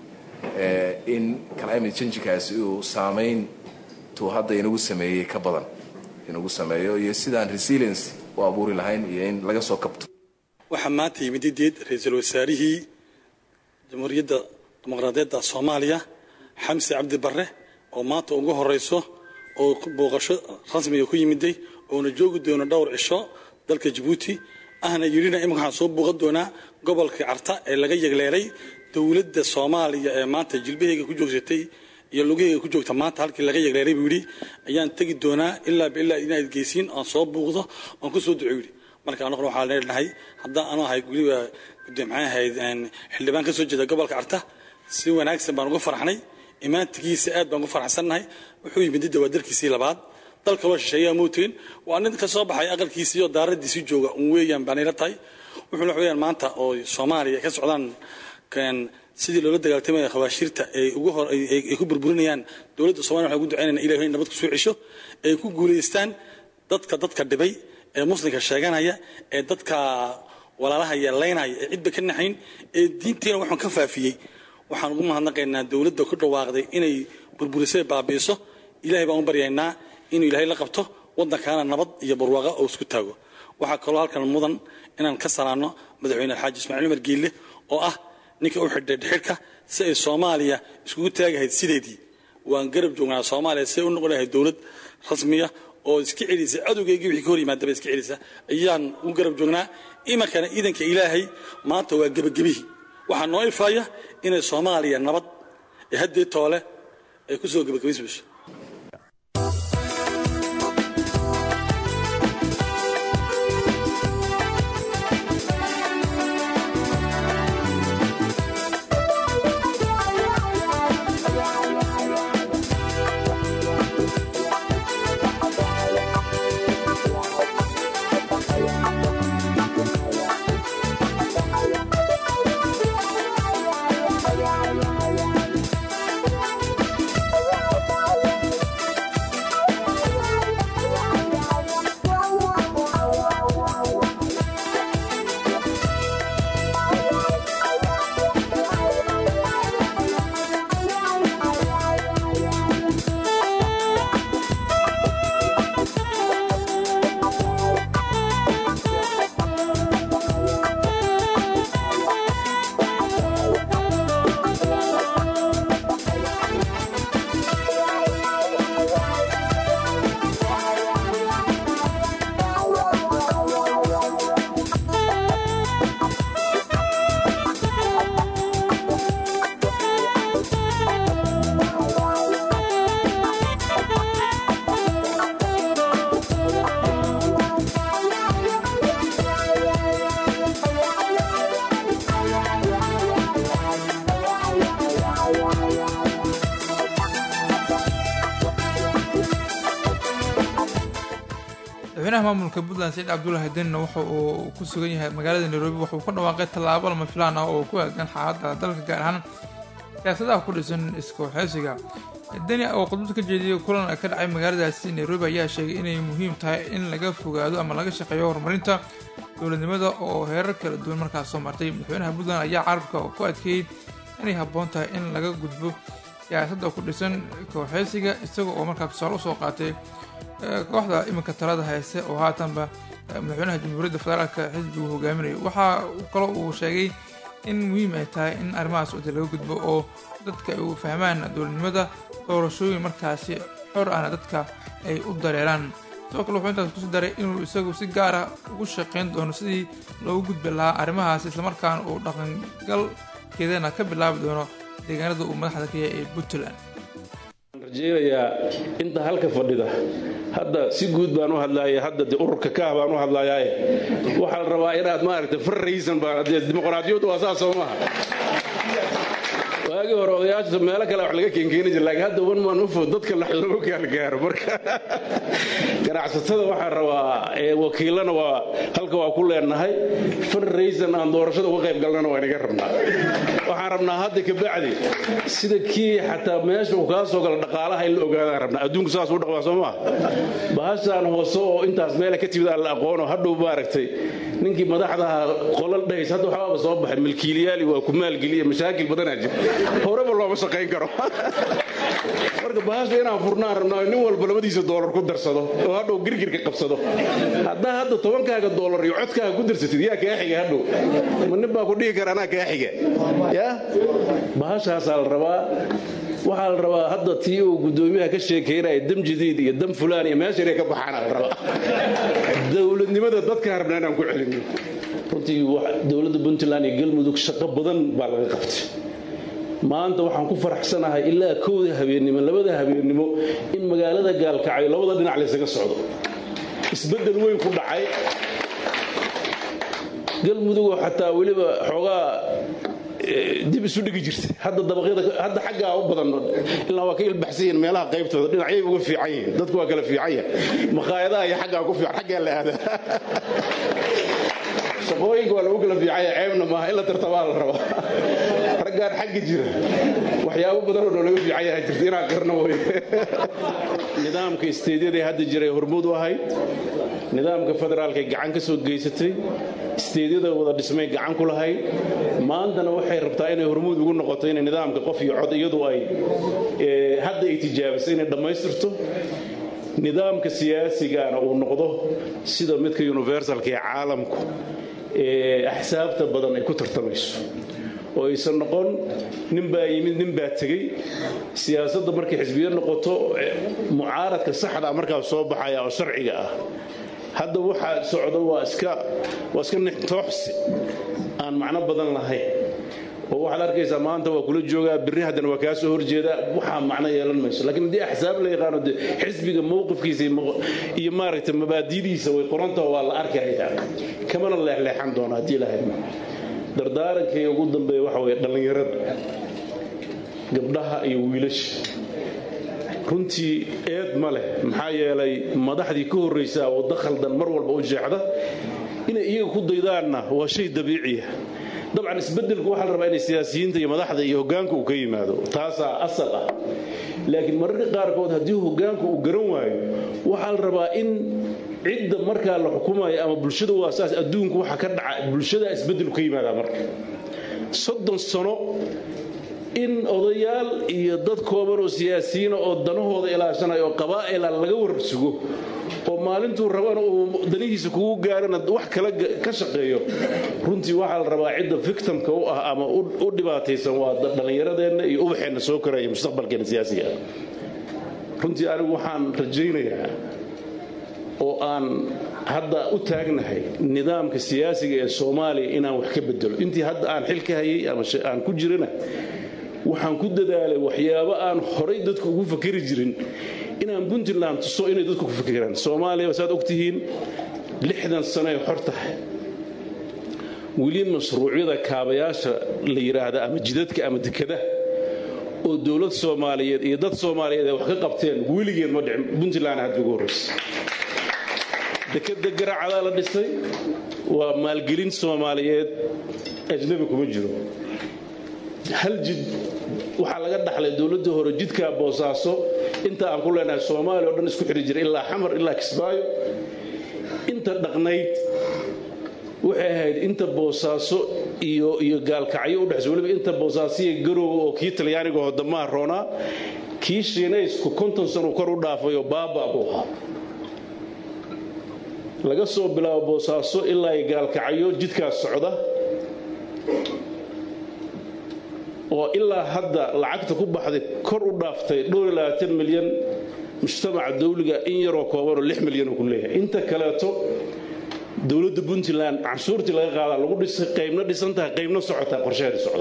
in climate changekaasi uu saamayn tuu hadda inagu sameeyey ka badan inagu sameeyo iyo sidaan resilience u abuuri lahayn iyo in laga soo kabto waxaa maanta yimid ideed ra-iisul wasaarihii jamhuuriyadda dimuqraadiyadda soomaaliya xamse cabdi barre oo maanta ugu horeyso oo booqasho rasmiga ku yimiday oona joogi doono dhowr cisho dalka jabuuti ahna yidhina imika waxaan soo booqan doonaa gobolka carta ee laga yegleelay dowladda soomaaliya ee maanta jilbaheyga ku joogsatay iyo lugaheyga ku joogta maanta halkii laga yegleelay buu yidhi ayaan tegi doonaa ilaa bilaa inaad geysiin aan soo buuqdo oon ku soo duco yidhi marka anaguna waxaa leenahay haddaan anu ahay weliba maxay ahayd xildhibaan ka soo jeeda gobolka carta si wanaagsan baan uga farxnay imaantigiisa aad baan ugu farxsannahay wuxuu yimid didda waa dalkiisii labaad dal kaloo shisheeyaa mootiin waa nin ka soo baxay aqalkiisii oo daaradiisii jooga un weeyaan baan ila tahay wuxuuna wax weeyaan maanta oo soomaaliya ka socdaan sidii loola dagaaltamaya khabaashiirta ay ugu hor ay ku burburinayaan dowladda soomaliya waxaan ugu ducaynayna ilahay nabad ku soo cesho ay ku guulaystaan dadka dadka dhibay ee muslimka sheeganaya ee dadka walaalaha yeelaynaya ee cidba ka naxayn ee diinteena waxaan ka faafiyey waxaan ugu mahadnaqaynaa dowladda ku dhawaaqday inay burburisay baabi'iso ilahay baan u baryaynaa inuu ilaahay la qabto waddankaana nabad iyo barwaaqa oo isku taago waxaa kaloo halkan mudan inaan ka salaanno madaxweyne alxaaji ismaaciil umar giille oo ah ninka u xidhay dhixidhka si ay soomaaliya iskugu taagahayd sideedii waan garab joognaa soomaaliya see u noqon lahay dowlad rasmiya oo iska celisa cadowgeygii wixii ka hor yimaadaba iska celisa ayaan u garab joognaa imankana iidanka ilaahay maanta waa gebagabihii waxaa noo ifaaya inay soomaaliya nabad ee haddii toole ay ku soo gebagabaysmayso madaxweynaha maamulka puntland saciid cabdullaahi denina waxa uu ku sugan yahay magaalada nairobi wuxuu ka dhawaaqay tallaabo lama filaan ah oo ku aadan xaaladda dalka gaar ahaan siyaasadaha ku dhisan iskooxeysiga deni oo khudbad ka jeediyay kulan ka dhacay magaaladaasi nairobi ayaa sheegay inay muhiim tahay in laga fogaado ama laga shaqeeyo horumarinta dowladnimada oo heerar kala duwan markaas soo martay madaxweynaha puntland ayaa carabka ku adkeeyey inay habboon tahay in laga gudbo siyaasadda ku dhisan kooxeysiga isaga oo markaa tusaale usoo qaatay kooxda iminka talada hayse oo haatanba madaxweynaha jamhuuriyadda federaalka xisbigu hogaaminayo waxaa kaloo uu sheegay in muhiim ay tahay in arrimahaas wada laga gudbo oo dadka ay u fahmaan dowladnimada doorashooyin markaasi xor ahna dadka ay u dareeraan sidoo kale wuxuu intaas kusi daray inuu isagu si gaara ugu shaqayn doono sidii loogu gudbi lahaa arrimahaas islamarkaana uu dhaqangalkeedana ka bilaabi doono deegaanada uu madaxda ka yahay ee puntland rajeynayaa inta halka fadhida hadda si guud baan u hadlaaya hadda de ururka kaah baan u hadlayaaye waxaa la rabaa inaad maaragtay farraysan baan dee dimuqraadiyaddu waa saas soo maaha waagii hore odayaasha meelo kale wax laga keenkeeni jira laakiin hadda wan maan u food dadka lagu gaalgaaro marka ganacsatada waxaa rabaa ee wakiilana waa halka waa ku leenahay farraysan aan doorashada uga qayb galnana waa inaga rabnaa waxaan rabnaa hadda kabacdi sida kii xataa meesha uu kaa soo gala dhaqaalaha in la ogaadaan rabnaa adduunku saas u dhaqmaa soo maa bahashaan hoose oo intaas meela ka timid aan la aqoono hadhow maaragtay ninkii madaxdaha qolal dhahays hadda waxbaaba soo baxay milkiiliyaali waa ku maalgeliya mashaakil badanaa jira horeba looma shaqayn karo marka bahasha inaan furnaan rabnaa nin walba labadiisa doolar ku darsado oo hadhow girgirka qabsado haddaa hadda tobankaaga doolar iyo codkaaga ku darsatid yaa kaa xiga hadhow ma nin baa ku dhihi kara anaa kaa xiga ya bahashaasaa la rabaa waxaa la rabaa hadda tii uu guddoomiyaha ka sheekaynaya dam jadiid iyo dam fulaan iyo meesha inay ka baxaana la rabaa dowladnimada dadkaan rabnaa inaan ku celino runtii dowladda puntland iyo galmudug shaqo badan baa laga qabtay maanta waxaan ku faraxsanahay ilaa kowda habeennimo labada habeennimo in magaalada gaalkacyo labada dhinac laysaga socdo isbeddel weyn ku dhacay galmudugoo xataa weliba xoogaa dib isu dhigi jirtay hadda dabaqyada hadda xaggaa u badan ilaa waa ka ilbaxsan yihiin meelaha qaybtooda dhinacyay uga fiican yihiin dadku waa kala fiican yahay makhaayadaha iyo xaggaa ku fiican xaggaa la aadaa shaqooyinka waa lagu kala fiicanya ceebna maaha in la tartabaa la rabaa raggaan xagga jira waxyaabo badanoo noo laga fiican yaha jirta inaan qarno way nidaamka isteedyada hadda jiray hormuud u ahayd nidaamka federaalka gacan ka soo geysatay isteedyada wada dhismay gacan ku lahayd maantana waxay rabtaa inay hormuud ugu noqoto inay nidaamka qof iyo cod iyadu ay hadda ay tijaabisay inay dhammaystirto nidaamka siyaasigana uu noqdo sida midka universalka ee caalamku ee axsaabta badan ay ku tartamayso oo aysan noqon nin baa yimid nin baa tegey siyaasadda markay xisbiyo noqoto mucaaradka saxda markaa soo baxaya oo sharciga ah hadda waxaa socda waa iska waa iska nixtooxsi aan macno badan lahayn oo waxaad arkaysaa maanta waa kula joogaa birri haddana waa kaa soo horjeedaa waxaa macno yeelan mayso laakiin haddii axsaab la yaqaano dee xisbiga mowqifkiisa iyo maaragtay mabaadidiisa way qorantaho waa la arkayaa kamana leexleexan doona haddii la hadmo dardaarankay ugu dambeeya waxa weeye dhallinyarada gabdhaha iyo wiilasha runtii eed ma leh maxaa yeelay madaxdii ka horraysaa waddo khaldan mar walba u jeexda inay iyaga ku daydaanna waa shay dabiiciya dabcan isbeddelku waxaa la rabaa inay siyaasiyiinta iyo madaxda iyo hoggaanka uu ka yimaado taasaa asal ah laakiin mararka qaarkood haddii hoggaanku uu garan waayo waxaa la rabaa in cidda markaa la xukumayo ama bulshada waa saas adduunku waxa ka dhaca bulshada isbeddelu ka yimaadaa marka soddon sano in odayaal iyo dad kooban oo siyaasiyiina oo danahooda ilaashanaya oo qabaa'ila laga warsugo oo maalintuu rabana uu danihiisa kugu gaarana wax kala ka shaqeeyo runtii waxaa la rabaa cidda victimka u ah ama u dhibaataysan waa dhallinyaradeenna iyo ubaxeenna soo koraya mustaqbalkeena siyaasiga ah runtii anigu waxaan rajaynayaa oo aan hadda u taagnahay nidaamka siyaasiga ee soomaaliya inaan wax ka bedelo intii hadda aan xil ka hayay ama aan ku jirana waxaan ku dadaalay waxyaabo aan horay dadku ugu fakeri jirin inaan puntland tuso inay dadku ku fakeraan soomaaliya saad ogtihiin lixdan sanoay xor tahay weli mashruucyada kaabayaasha la yidhaahda ama jidadka ama dekada oo dowlad soomaaliyeed iyo dad soomaaliyeed ay wax ka qabteen weligeed ma dhicin puntland hadda ugu horraysa dekada garacadaa la dhisay waa maalgelin soomaaliyeed ajnabi kuma jiro hal jid waxaa laga dhaxlay dowladda hore jidkaa boosaaso inta aan ku leenahay soomaaliya o dhan isku xidhi jira ilaa xamar ilaa kismaayo inta dhaqnayd waxay ahayd inta boosaaso iyo iyo gaalkacyo u dhexsa weliba inta boosaasiya garooga oo kii talyaaniga hodamaha roonaa kii shiinaysku konton sano kor u dhaafay oo baaba buu ahaa laga soo bilaabo boosaaso ilaa gaalkacyo jidkaas socda oo ilaa hadda lacagta ku baxday kor u dhaaftay milyan mujtamaca dawliga in yaroo koobanoo milyan uu ku leeyahay inta kaleeto dowladda puntland canshuurtii laga qaadaa lagu dhisay qaybna dhisan tahay qaybna socotaa qorsheheeda socda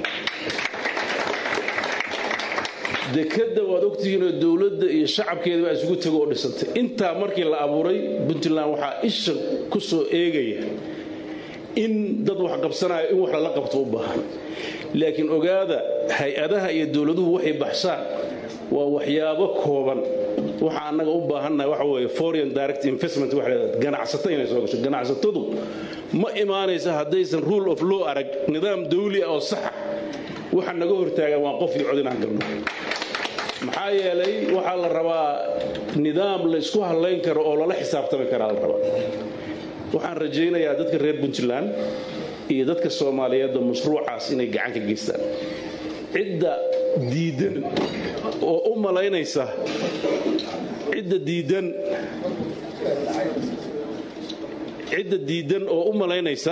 dekadda waad ogtihiinoo dowladda iyo shacabkeeda baa isugu tego oo dhisantay intaa markii la abuuray puntland waxaa isha ku soo eegaya in dad wax qabsanaya in wax lala qabto u baahan laakiin ogaada hay-adaha iyo dowladuhu waxay baxshaan waa waxyaabo kooban waxa annaga u baahannahay waxa weeye foreign direct investment waxa leedahay ganacsato inay soo gasho ganacsatadu ma imaanaysa haddaysan rule of law arag nidaam dawli ah oo saxa waxa naga hortaagan waa qof iyo cod inaan galno maxaa yeelay waxaa la rabaa nidaam la isku hadlayn karo oo lala xisaabtami karaa la rabaa waxaan rajaynayaa dadka reer puntland iyo dadka soomaaliyeedba mashruucaas inay gacan ka geystaan cidda diidan oo u malaynaysa cidda diidan cidda diidan oo u malaynaysa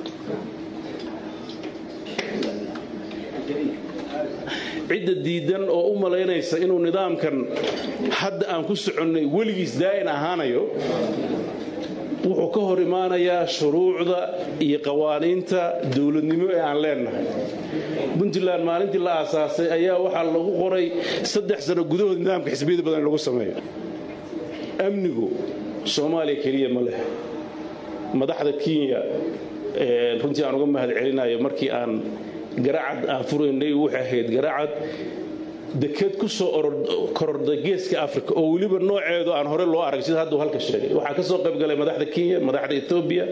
cidda diidan oo u malaynaysa inuu nidaamkan hadda aan ku soconnay weligiis daa'in ahaanayo wuxuu ka hor imaanayaa shuruucda iyo qawaaniinta dowladnimo ee aan leennahay puntland maalintii la aasaasay ayaa waxaa lagu qoray saddex sano gudahood nidaamka xisbiyada badan in lagu sameeyo amnigu soomaaliya keliya ma leh madaxda kenya runtii aan uga mahad celinayo markii aan garacad aan furaynay waxay ahayd garacad deked ku soo kororday geeska africa oo weliba nooceedu aan hore loo arag sida hadda halka sheegay waxaa ka soo qayb galay madaxda kenya madaxda etoobiya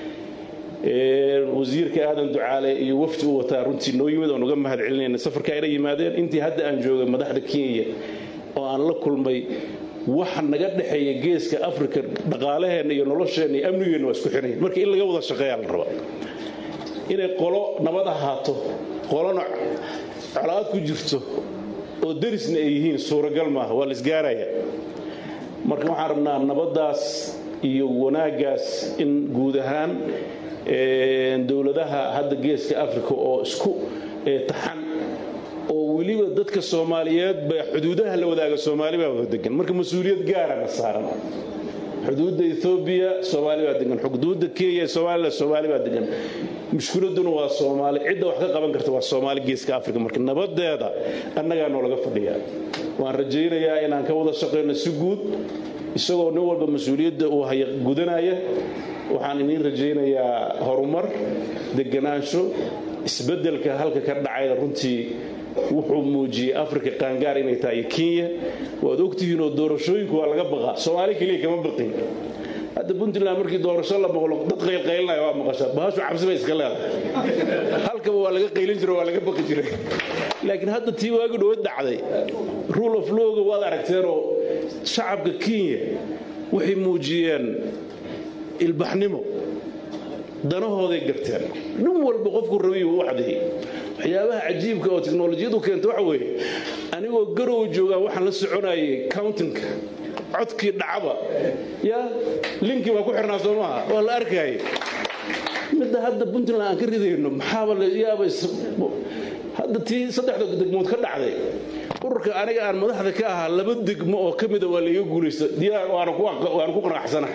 wasiirka aadan ducaale iyo wafdi u wataa runtii noo yimid oon uga mahad celinayna safarka ayna yimaadeen intii hadda aan joogay madaxda kenya oo aan la kulmay waxa naga dhexeeya geeska africa dhaqaalaheenna iyo nolosheenna iyo amnigeenna waa isku xirayan marka in laga wada shaqeeyaa la rabaa inay qolo nabad ahaato qolona colaad ku jirto oo darisna ay yihiin suuragal maaha waa la isgaaraya marka waxaan rabnaa nabaddaas iyo wanaaggaas in guud ahaan dowladaha hadda geeska africa oo isku taxan oo weliba dadka soomaaliyeed ba xuduudaha la wadaaga soomaali baa wada degan marka mas-uuliyad gaarana saaran xuduudda ethoobiya soomaali baa degan xuduudda kenya somalilan soomaali baa degan mushkiladuna waa soomaali cidda wax ka qaban karta waa soomaali geeska africa marka nabadeeda annagaa noolaga fadhiyaa waan rajaynayaa inaan ka wada shaqayno si guud isagoo nin walba mas-uuliyadda uu haya gudanaya waxaan iniin rajaynayaa horumar deganaansho isbeddelka halka ka dhacayna runtii wuxuu muujiyey africa qaangaar inay tahay kenya waad ogtihiinoo doorashooyinku waa laga baqaa soomaali keliya kama baqin hadda puntland markii doorasho la maqlo dad qaylqaylinaya waa maqashaa bahashu cabsi bay iska leedahay halkaba waa laga qaylin jiro waa laga baqi jiray laakiin hadda tii waagi dhowad dhacday rule of lawga waad aragteenoo shacabka kenya waxay muujiyeen ilbaxnimo danahooday garteen nin walba qofku rabiy u waxdeeyey waxyaabaha cajiibka oo teknolojiyadu keenta waxa weeye anigoo garow joogaa waxaan la soconayay countinka codkii dhacaba ya linkii baa ku xirnaa soo maaha waa la arkayay midda hadda puntland aan ka ridayno maxaaba la yaaba hadda tii saddexda degmood ka dhacday ururka aniga aan madaxda ka ahaa laba degmo oo ka mida waa laiga guulaysta diyaar waana ku qanacsana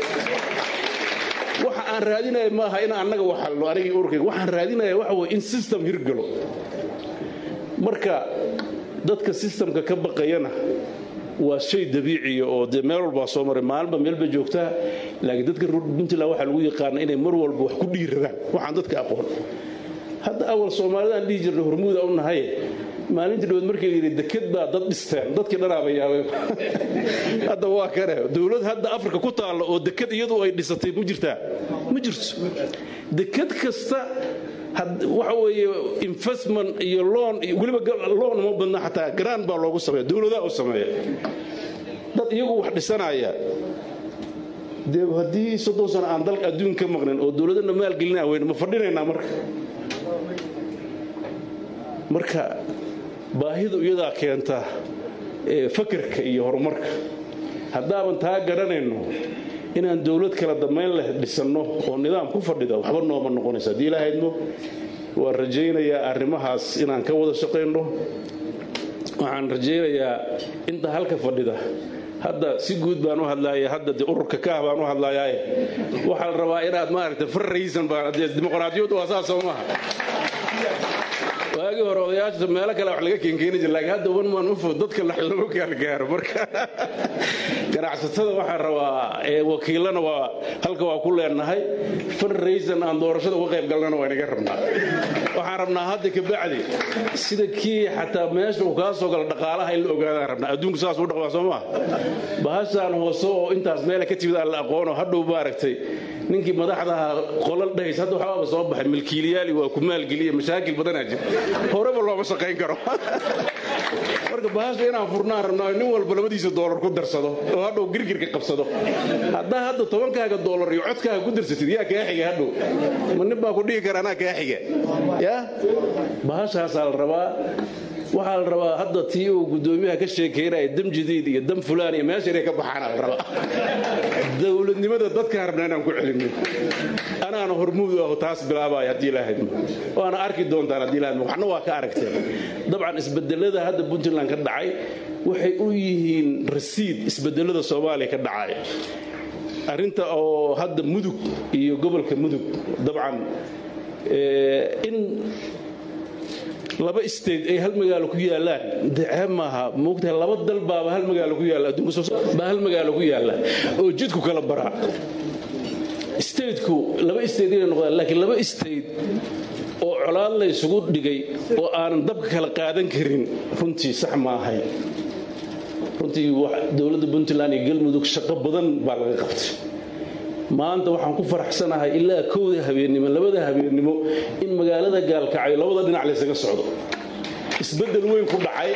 waxa aan raadinaya maaha in annaga waxalno anigii ururkayga waxaan raadinaya waxa weye in system hirgalo marka dadka systemka ka baqayana waa shay dabiiciya oo dee meel walbaa soo maray maalinba meelba joogtaa laakiin dadka puntland waxaa lagu yaqaana inay mar walba wax ku dhiiradaan waxaan dadka aqoon hadda awal soomaalidaan dhihi jirna hormuuda u nahaye maalintii dhawood markii la yidhi deked baa dad dhisteen dadkii dhanaaba yaabay hadda waa kane dowlad hadda afrika ku taalla oo deked iyadu ay dhisatay ma jirtaa ma jirto deked kasta waxa weeye investment iyo loon iyo weliba loon uma badna xataa garaan baa loogu sameeya dowladaha u sameeya dad iyagu wax dhisanaya dee haddii soddon sano aan dalka adduun ka maqnin oo dowladana maalgelinaa weyne ma fadhinaynaa marka marka baahidu iyadaa keenta fakarka iyo horumarka haddaaban taa garanayno inaan dowlad kala dambayn leh dhisanno oo nidaam ku fadhida waxba nooma noqonaysa haddii ilahaydmo waan rajaynayaa arrimahaas inaan ka wada shaqayno waxaan rajaynayaa inta halka fadhida hadda si guud baan u hadlaaya hadda de ururka kaah baan u hadlayaaye waxaa la rabaa inaad maaragta farraysan baan dimuqraadiyaddu waa saas soo maaha waagii hore odayaasha meelo kale wax laga keenkeeni jir laakiin hadda wan maan ufo dadka lagu gaalgaaro marka ganacsatada waxaa rabaa wakiilana waa halka waa ku leenahay farraysan aan doorashada uga qayb galnana waa inaga rabnaa waxaan rabnaa hadda kabacdi sida kii xataa meesha uu kaa soo galo dhaqaalaha in la ogaadaan rabnaa adduunku saas u dhaqmaa soo maa bahashaan hoose oo intaas meela ka timid aan la aqoono hadhow maaragtay ninkii madaxdaha qolal dhahays hadda waxbaaba soo baxay milkiiliyaali waa ku maalgeliya mashaakil badanaa jira horeba looma shaqayn karo marka bahasha inaan furnaan rabnaa nin walba labadiisa doolar ku darsado oo hadhow girgirka qabsado haddaa hadda tobankaaga doolar iyo codkaaga ku darsatid yaa kaa xiga hadhow ma nin baa ku dhihi kara anaa kaa xiga ya bahashaasaa la rabaa waxaa la rabaa hadda tii uu guddoomiyaha ka sheekeynaya dam jadiid iyo dam fulaan iyo meesha inay ka baxaana la rabaa dowladnimada dadkaan rabnaa inaan ku celinno anaana hormuud aho taas bilaabaya haddii ilaahadmo waana arki doontaan haddii ilaahadmo waxna waa ka aragteen dabcan isbedelada hadda puntland ka dhacay waxay u yihiin rasiid isbedelada soomaaliya ka dhacay arrinta oo hadda mudug iyo gobolka mudug dabcan in laba state ay hal magaalo ku yaalaan dacee maaha moogtahay laba dal baaba hal magaalo ku yaalla adduunka baa hal magaalo ku yaalla oo jidku kala baraa stateku laba state inay noqdaan laakiin laba state oo colaad la isugu dhigay oo aanan dabka kala qaadan karin runtii sax ma ahay runtii dowladda puntland iyo galmudug shaqo badan baa laga qabtay maanta waxaan ku faraxsanahay ilaa kowda habeennimo labada habeennimo in magaalada gaalkacyo labada dhinac laysaga socdo isbeddel weyn ku dhacay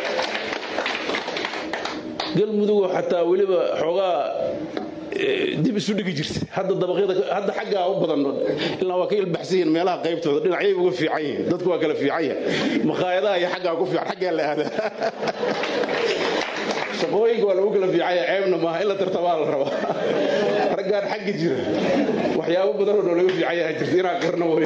galmudugoo xataa weliba xoogaa dib isu dhigi jirta hadda dabaqyada hadda xaggaa u badan ilaa waa ka ilbaxsan yihiin meelaha qaybtooda dhinacyay uga fiican yihiin dadku waa kala fiican yahay makhaayadaha iyo xaggaa ku fiican xaggaa la aadaa shaqooyinka waa lagu kala fiicanya ceebna maaha in la tartamaa la rabaa raggaan xagga jira waxyaabo badanoo noo laga fiican yaha jirta inaan qarno way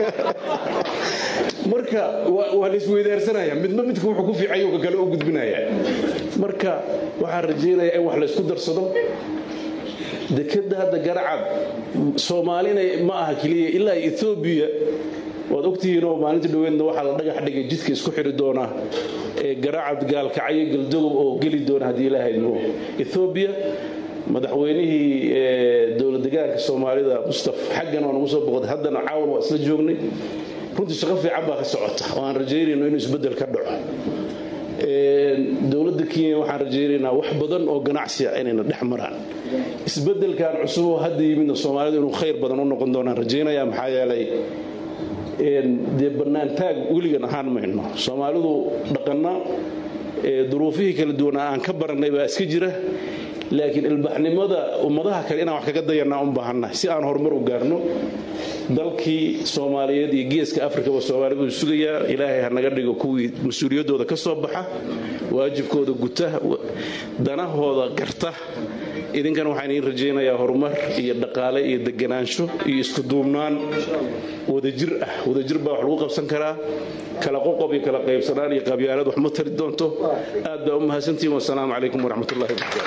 marka waa la isweydaarsanaya midba midka wuxuu ku fiicanya ka kale u gudbinaya marka waxaan rajaynayaa in wax la isku darsado dekeda hadda garacad soomaalina ma aha keliya ilaa ethoobiya waad ogtihiinoo maalinta dhoweedna waxaa la dhagax dhigay jidka isku xiri doona ee garacad gaalkacyo galdogob oo geli doona haddii ilaahaymo ethoobiya madaxweynihii dowlad degaanka soomaalida mustaf xaggan waa nagu soo boqday haddana caawan waa isla joognay runtii shaqo fiican baa ka socota oo aan rajaynayno inuu isbeddel ka dhaco dowladda kenya waxaan rajaynaynaa wax badan oo ganacsiya inayna dhex maraan isbeddelkan cusub oo hadda yimidna soomaalidu inuu khayr badan u noqon doonaan rajaynaya maxaa yeelay dee bannaantaag weligan ahaan mayno soomaalidu dhaqanna duruufihii kala duwanaa aan ka barannay baa iska jira laakiin ilbaxnimada ummadaha kale inaan wax kaga dayanaa u baahannahay si aan horumar u gaarno dalkii soomaaliyeed iyo geeska afrikaba soomaalidu sugayaa ilaahay ha naga dhigo kuwii mas-uuliyaddooda ka soo baxa waajibkooda guta danahooda garta idinkana waxaan idiin rajaynayaa horumar iyo dhaqaale iyo deganaansho iyo isku duubnaan wadajir ah wadajir baa wax lagu qabsan karaa kala qoqob iyo kala qaybsanaan iyo qabyaalad wax ma tari doonto aad baa u mahadsantihiin wasalaamu calaykum waraxmatullahi wabarakatu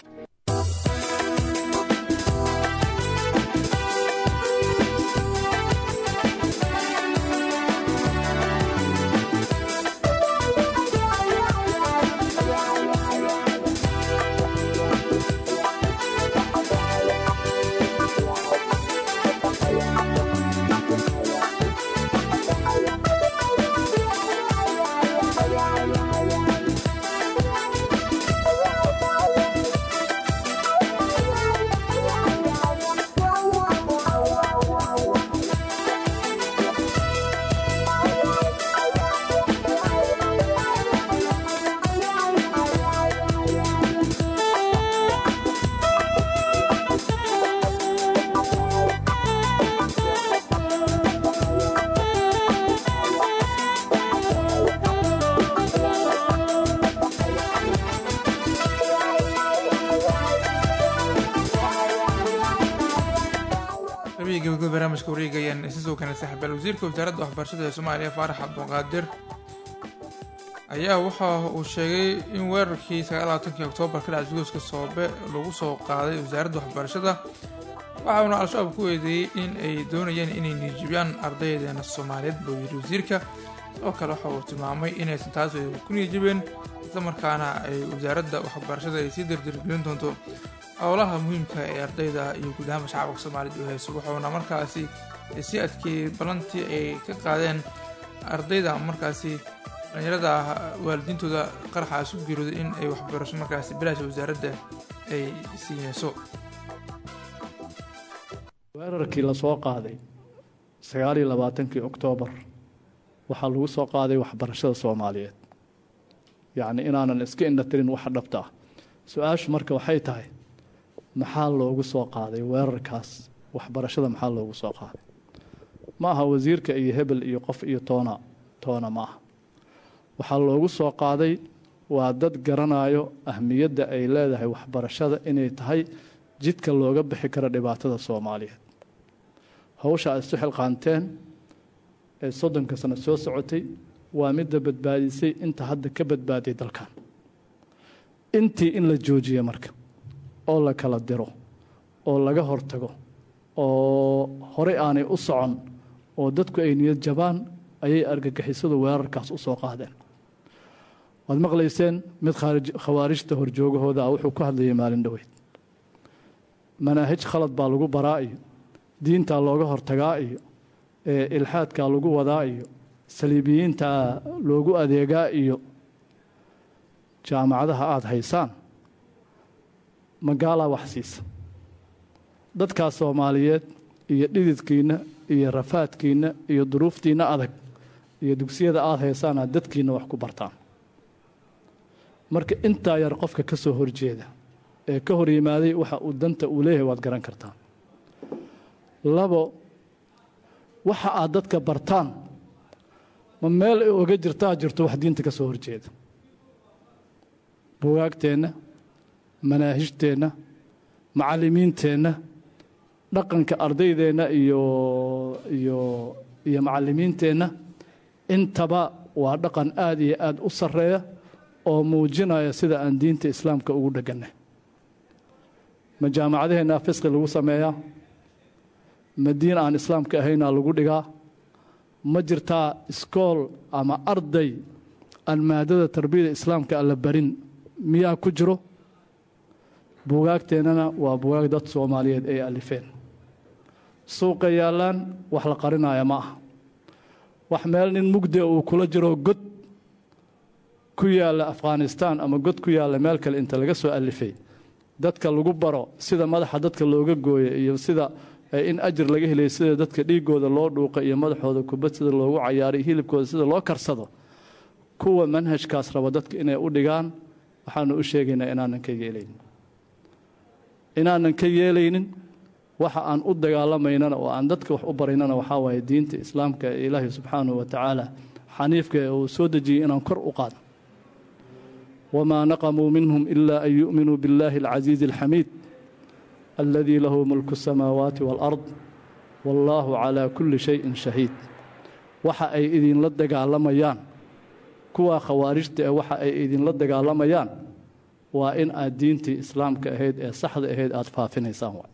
xubihii gabagaba barnaamijka wareegayaan isa soo kanay saaxiibaal wasiirka wasaaradda waxbarashada ee soomaaliya faarax cabduqaadir ayaa waxa uu sheegay in weerarkii sagaalaaatankii oktoobar ka dhaca isgoyska soobe lagu soo qaaday wasaaradda waxbarashada waxa uuna al-shabaab ku eedeeyey in ay doonayeen inay niijibiyaan ardaydeena soomaaliyeed buu yidhi wasiirka sidoo kale waxa uu tilmaamay inaysan taas ku niijibeen islamarkaana ay wasaaradda waxbarashada ay sii dardargelin doonto howlaha muhiimka ee ardayda iyo guud ahaanba shacabka soomaaliyed u hayso wuxuuna markaasi sii adkeeyey ballantii ay ka qaadeen ardayda markaasi dhalinyarada waalidiintooda qaraxaas u geerooday in ay waxbarasho markaasi bilaasha wasaaradda ay siinayso weerarkii la soo qaaday sagaaliyo labaatankii oktoobar waxaa lagu soo qaaday waxbarashada soomaaliyeed yacni inaanan iska indhatirin waxa dhabta ah su-aashu marka waxay tahay maxaa loogu soo qaaday weerarkaas waxbarashada maxaa loogu soo qaaday ma aha wasiirka iyo hebel iyo qof iyo toona toona ma aha waxaa loogu soo qaaday waa dad garanayo ahmiyadda ay leedahay waxbarashada inay tahay jidka looga bixi karo dhibaatada soomaaliyeed hawsha aad isu xilqaanteen ee soddonka sano soo socotay waa midda badbaadisay inta hadda ka badbaaday dalkan intii in la joojiya marka oo la kala diro oo laga hortago oo horey aanay u socon oo dadku ay niyad jabaan ayay argagixisadu weerarkaas u soo qaadeen waad maqlayseen mid khawaarijta horjoogahooda ah wuxuu ku hadlayay maalin dhoweyd manaahij khalad baa lagu baraa iyo diintaa looga hortagaa iyo ilxaadkaa lagu wadaa iyo saliibiyiintaa loogu adeegaa iyo jaamacadaha aada haysaan magaalaa wax siisa dadkaas soomaaliyeed iyo dhididkiinna iyo rafaadkiinna iyo duruuftiinna adag iyo dugsiyada aada haysaana dadkiinna wax ku bartaan marka intaa yar qofka ka soo horjeeda ee ka hor yimaaday waxa uu danta uu leeyahay waad garan kartaan labo waxa aad dadka bartaan ma meel ay oga jirtaa jirto wax diinta ka soo horjeeda bugaagteenna manaahijteenna macallimiinteenna dhaqanka ardaydeenna iyo iyo iyo macallimiinteenna intaba waa dhaqan aad iyo aad u sarreeya oo muujinaya sida aan diinta islaamka ugu dhegannay ma jaamacadaheenna fisqi lagu sameeyaa ma diin aan islaamka ahaynaa lagu dhigaa ma jirtaa iskool ama arday aan maadada tarbiyada islaamka alla barin miyaa ku jiro buugaagteennana waa buugaag dad soomaaliyeed ay alifeen suuqa yaallaan wax la qarinaya ma aha wax meel nin mugdia uu kula jiro god ku yaalla afghanistaan ama god ku yaalla meel kale inta laga soo alifay dadka lagu baro sida madaxa dadka looga gooya iyo sida in ajir laga helay sida dadka dhiigooda loo dhuuqa iyo madaxooda kubad sida loogu cayaaray hilibkooda sida loo karsado kuwa manhajkaas raba dadka inay u dhigaan waxaanu u sheegaynaa inaanan ka yeelaynin inaanan ka yeelaynin waxa aan u dagaalamaynana oo aan dadka wax u baraynana waxaa waaye diinta islaamka ee ilaahay subxaanahu wa tacaala xaniifka ee uu soo dejiyey inaan kor u qaadno wamaa naqamuu minhum ilaa an yu'minuu biاllahi alcasiizi alxamiid aladii lahu mulku الsamaawaati wاlard wallaahu calaa kulli shayin shahiid waxa ay idinla dagaalamayaan kuwaa khawaarijta ee waxa ay idinla dagaalamayaan waa in aad diintii islaamka ahayd ee saxda ahayd aada faafinaysaan waay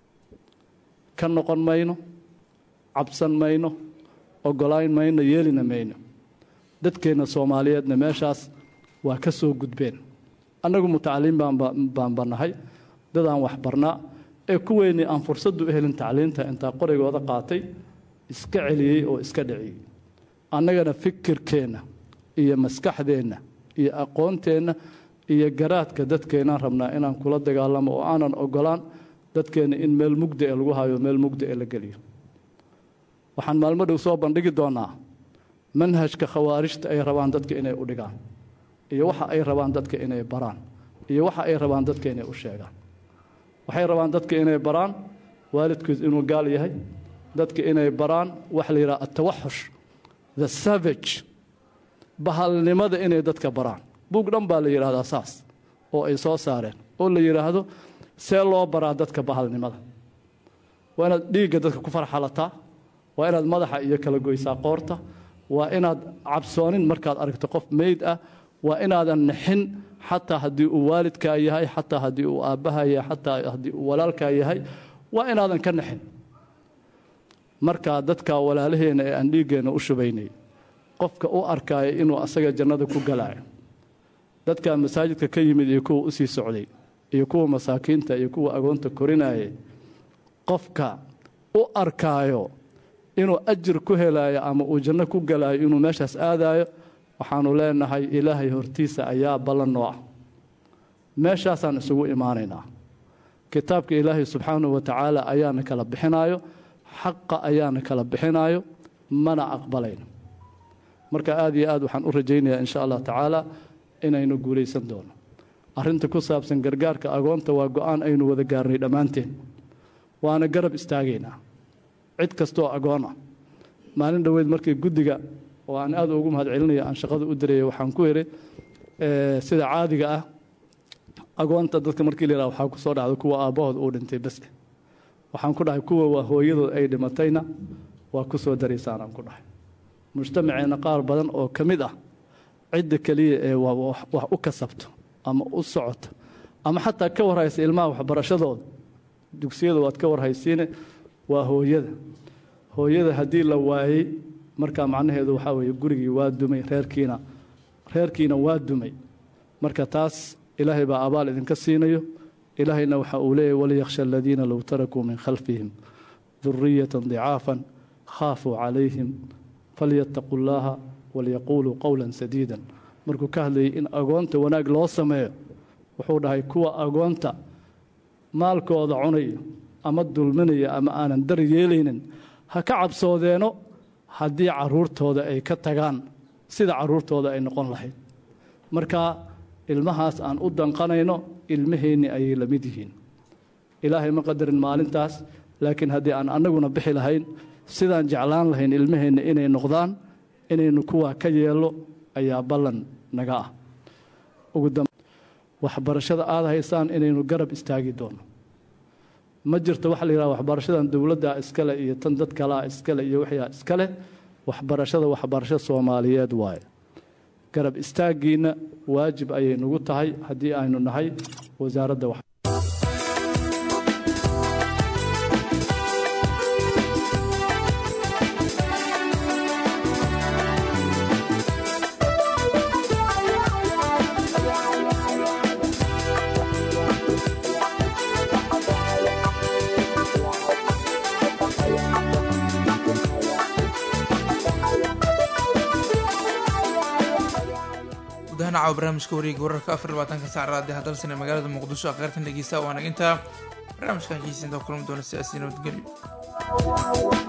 ka noqon mayno cabsan mayno ogolayn mayno yeelina mayno dadkeenna soomaaliyeedna meeshaas waa ka soo gudbeen annagu mutacaliim baan bannahay dadaan wax barnaa ee kuweennii aan fursaddu u helin tacliinta intaa qorigooda qaatay iska celiyey oo iska dhiciyey annagana fikirkeenna iyo maskaxdeenna iyo aqoonteenna iyo garaadka dadkeennaan rabnaa inaan kula dagaalamo oo aanan ogolaan dadkeenna in meel mugda ee lagu hayo meel mugda ee la geliyo waxaan maalmo dhow soo bandhigi doonnaa manhajka khawaarijta ay rabaan dadka inay u dhigaan iyo waxa ay rabaan dadka inay baraan iyo waxa ay rabaan dadka inay u sheegaan waxay rabaan dadka inay baraan waalidkood inuu gaal yahay dadka inay baraan waxa la yidhaha atawaxush the savage bahalnimada inay dadka baraan buug dhan baa la yidhahdaa saas oo ay soo saareen oo la yidhaahdo see loo baraa dadka bahalnimada waa inaad dhiigga dadka ku farxalataa waa inaad madaxa iyo kala goysaa qoorta waa inaad cabsoonin markaad aragto qof meyd ah waa inaadan nixin xataa haddii uu waalidkaa yahay xataa haddii uu aabbaha yahay xataa haddii uu walaalkaa yahay waa inaadan ka nixin markaa dadkaa walaalaheenna ee aan dhiiggeenna u shubaynay qofka u arkaayo inuu asaga jannada ku galaayo dadkaa masaajidka ka yimid iyo kuwa u sii socday iyo kuwa masaakiinta iyo kuwa agoonta korinaaye qofka u arkaayo inuu ajir ku helaayo ama uu janno ku galaayo inuu meeshaas aadaayo waxaanu leenahay ilaahay hortiisa ayaa ballan noo ah meeshaasaan isugu imaanaynaa kitaabka ilaahay subxaanahu wa tacaala ayaana kala bixinaayo xaqa ayaana kala bixinaayo mana aqbalayno marka aad iyo aad waxaan u rajaynayaa insha allah tacaala inaynu guulaysan doono arrinta ku saabsan gargaarka agoonta waa go-aan aynu wada gaarnay dhammaanteen waana garab istaagaynaa cid kastooo agoon ah maalin dhoweyd markii guddiga oo aan aad ugu mahad celinaya aan shaqada u dirayay waxaan ku idhi sida caadiga ah agoonta dadka markii la yidhaha waxaa ku soo dhacda kuwa aabbahood uu dhintay bas waxaan ku dhahay kuwa waa hooyadood ay dhimatayna waa ku soo daraysaan aan ku dhahay mujtamaceenna qaar badan oo ka mid ah cidda keliya ee wax u kasabto ama u socoto ama xataa ka warhaysa ilmaha waxbarashadooda dugsiyada waad ka warhaysiine waa hooyada hooyada haddii la waayey markaa macnaheedu waxaa weeye gurigii waa dumay reerkiina reerkiina waa dumay marka taas ilaahay baa abaal idinka siinayo ilaahayna waxa uu leeyahy waliyakhsha aladiina low tarakuu min khalfihim duriyatan dicaafan khaafuu calayhim falyattaquu llaaha walyaquuluu qowlan sadiidan markuu ka hadlayay in agoonta wanaag loo sameeyo wuxuu dhahay kuwa agoonta maalkooda cunayo ama dulminaya ama aanan dar yeelaynin ha ka cabsoodeeno haddii caruurtooda ay ka tagaan sida caruurtooda ay noqon lahayd marka ilmahaas aan u danqanayno ilmaheenni ayay la mid yihiin ilaahay ma qadarin maalintaas laakiin haddii aan annaguna bixi lahayn sidaan jeclaan lahayn ilmaheenna inay noqdaan inaynu kuwaa ka yeello ayaa ballan naga ah waxbarashada aada haysaan inaynu garab istaagi doono ma jirto waxa la yidhaha waxbarashadan dowladda iskale iyo tan dad kalea iskale iyo wixii iskale waxbarashada waxbarasho soomaaliyeed waaye garab istaaggiina waajib ayay nagu tahay haddii aynu nahay wasaaradda wax gudahaan caawa barnaamijka wareega wararka afar labaatanka sac raadi hadalsan ee magaalada muqdisho akhyaartan dhegeysta waana intaa barnaamijkan xiisinta kulmi doona siyaasi nabadgelyo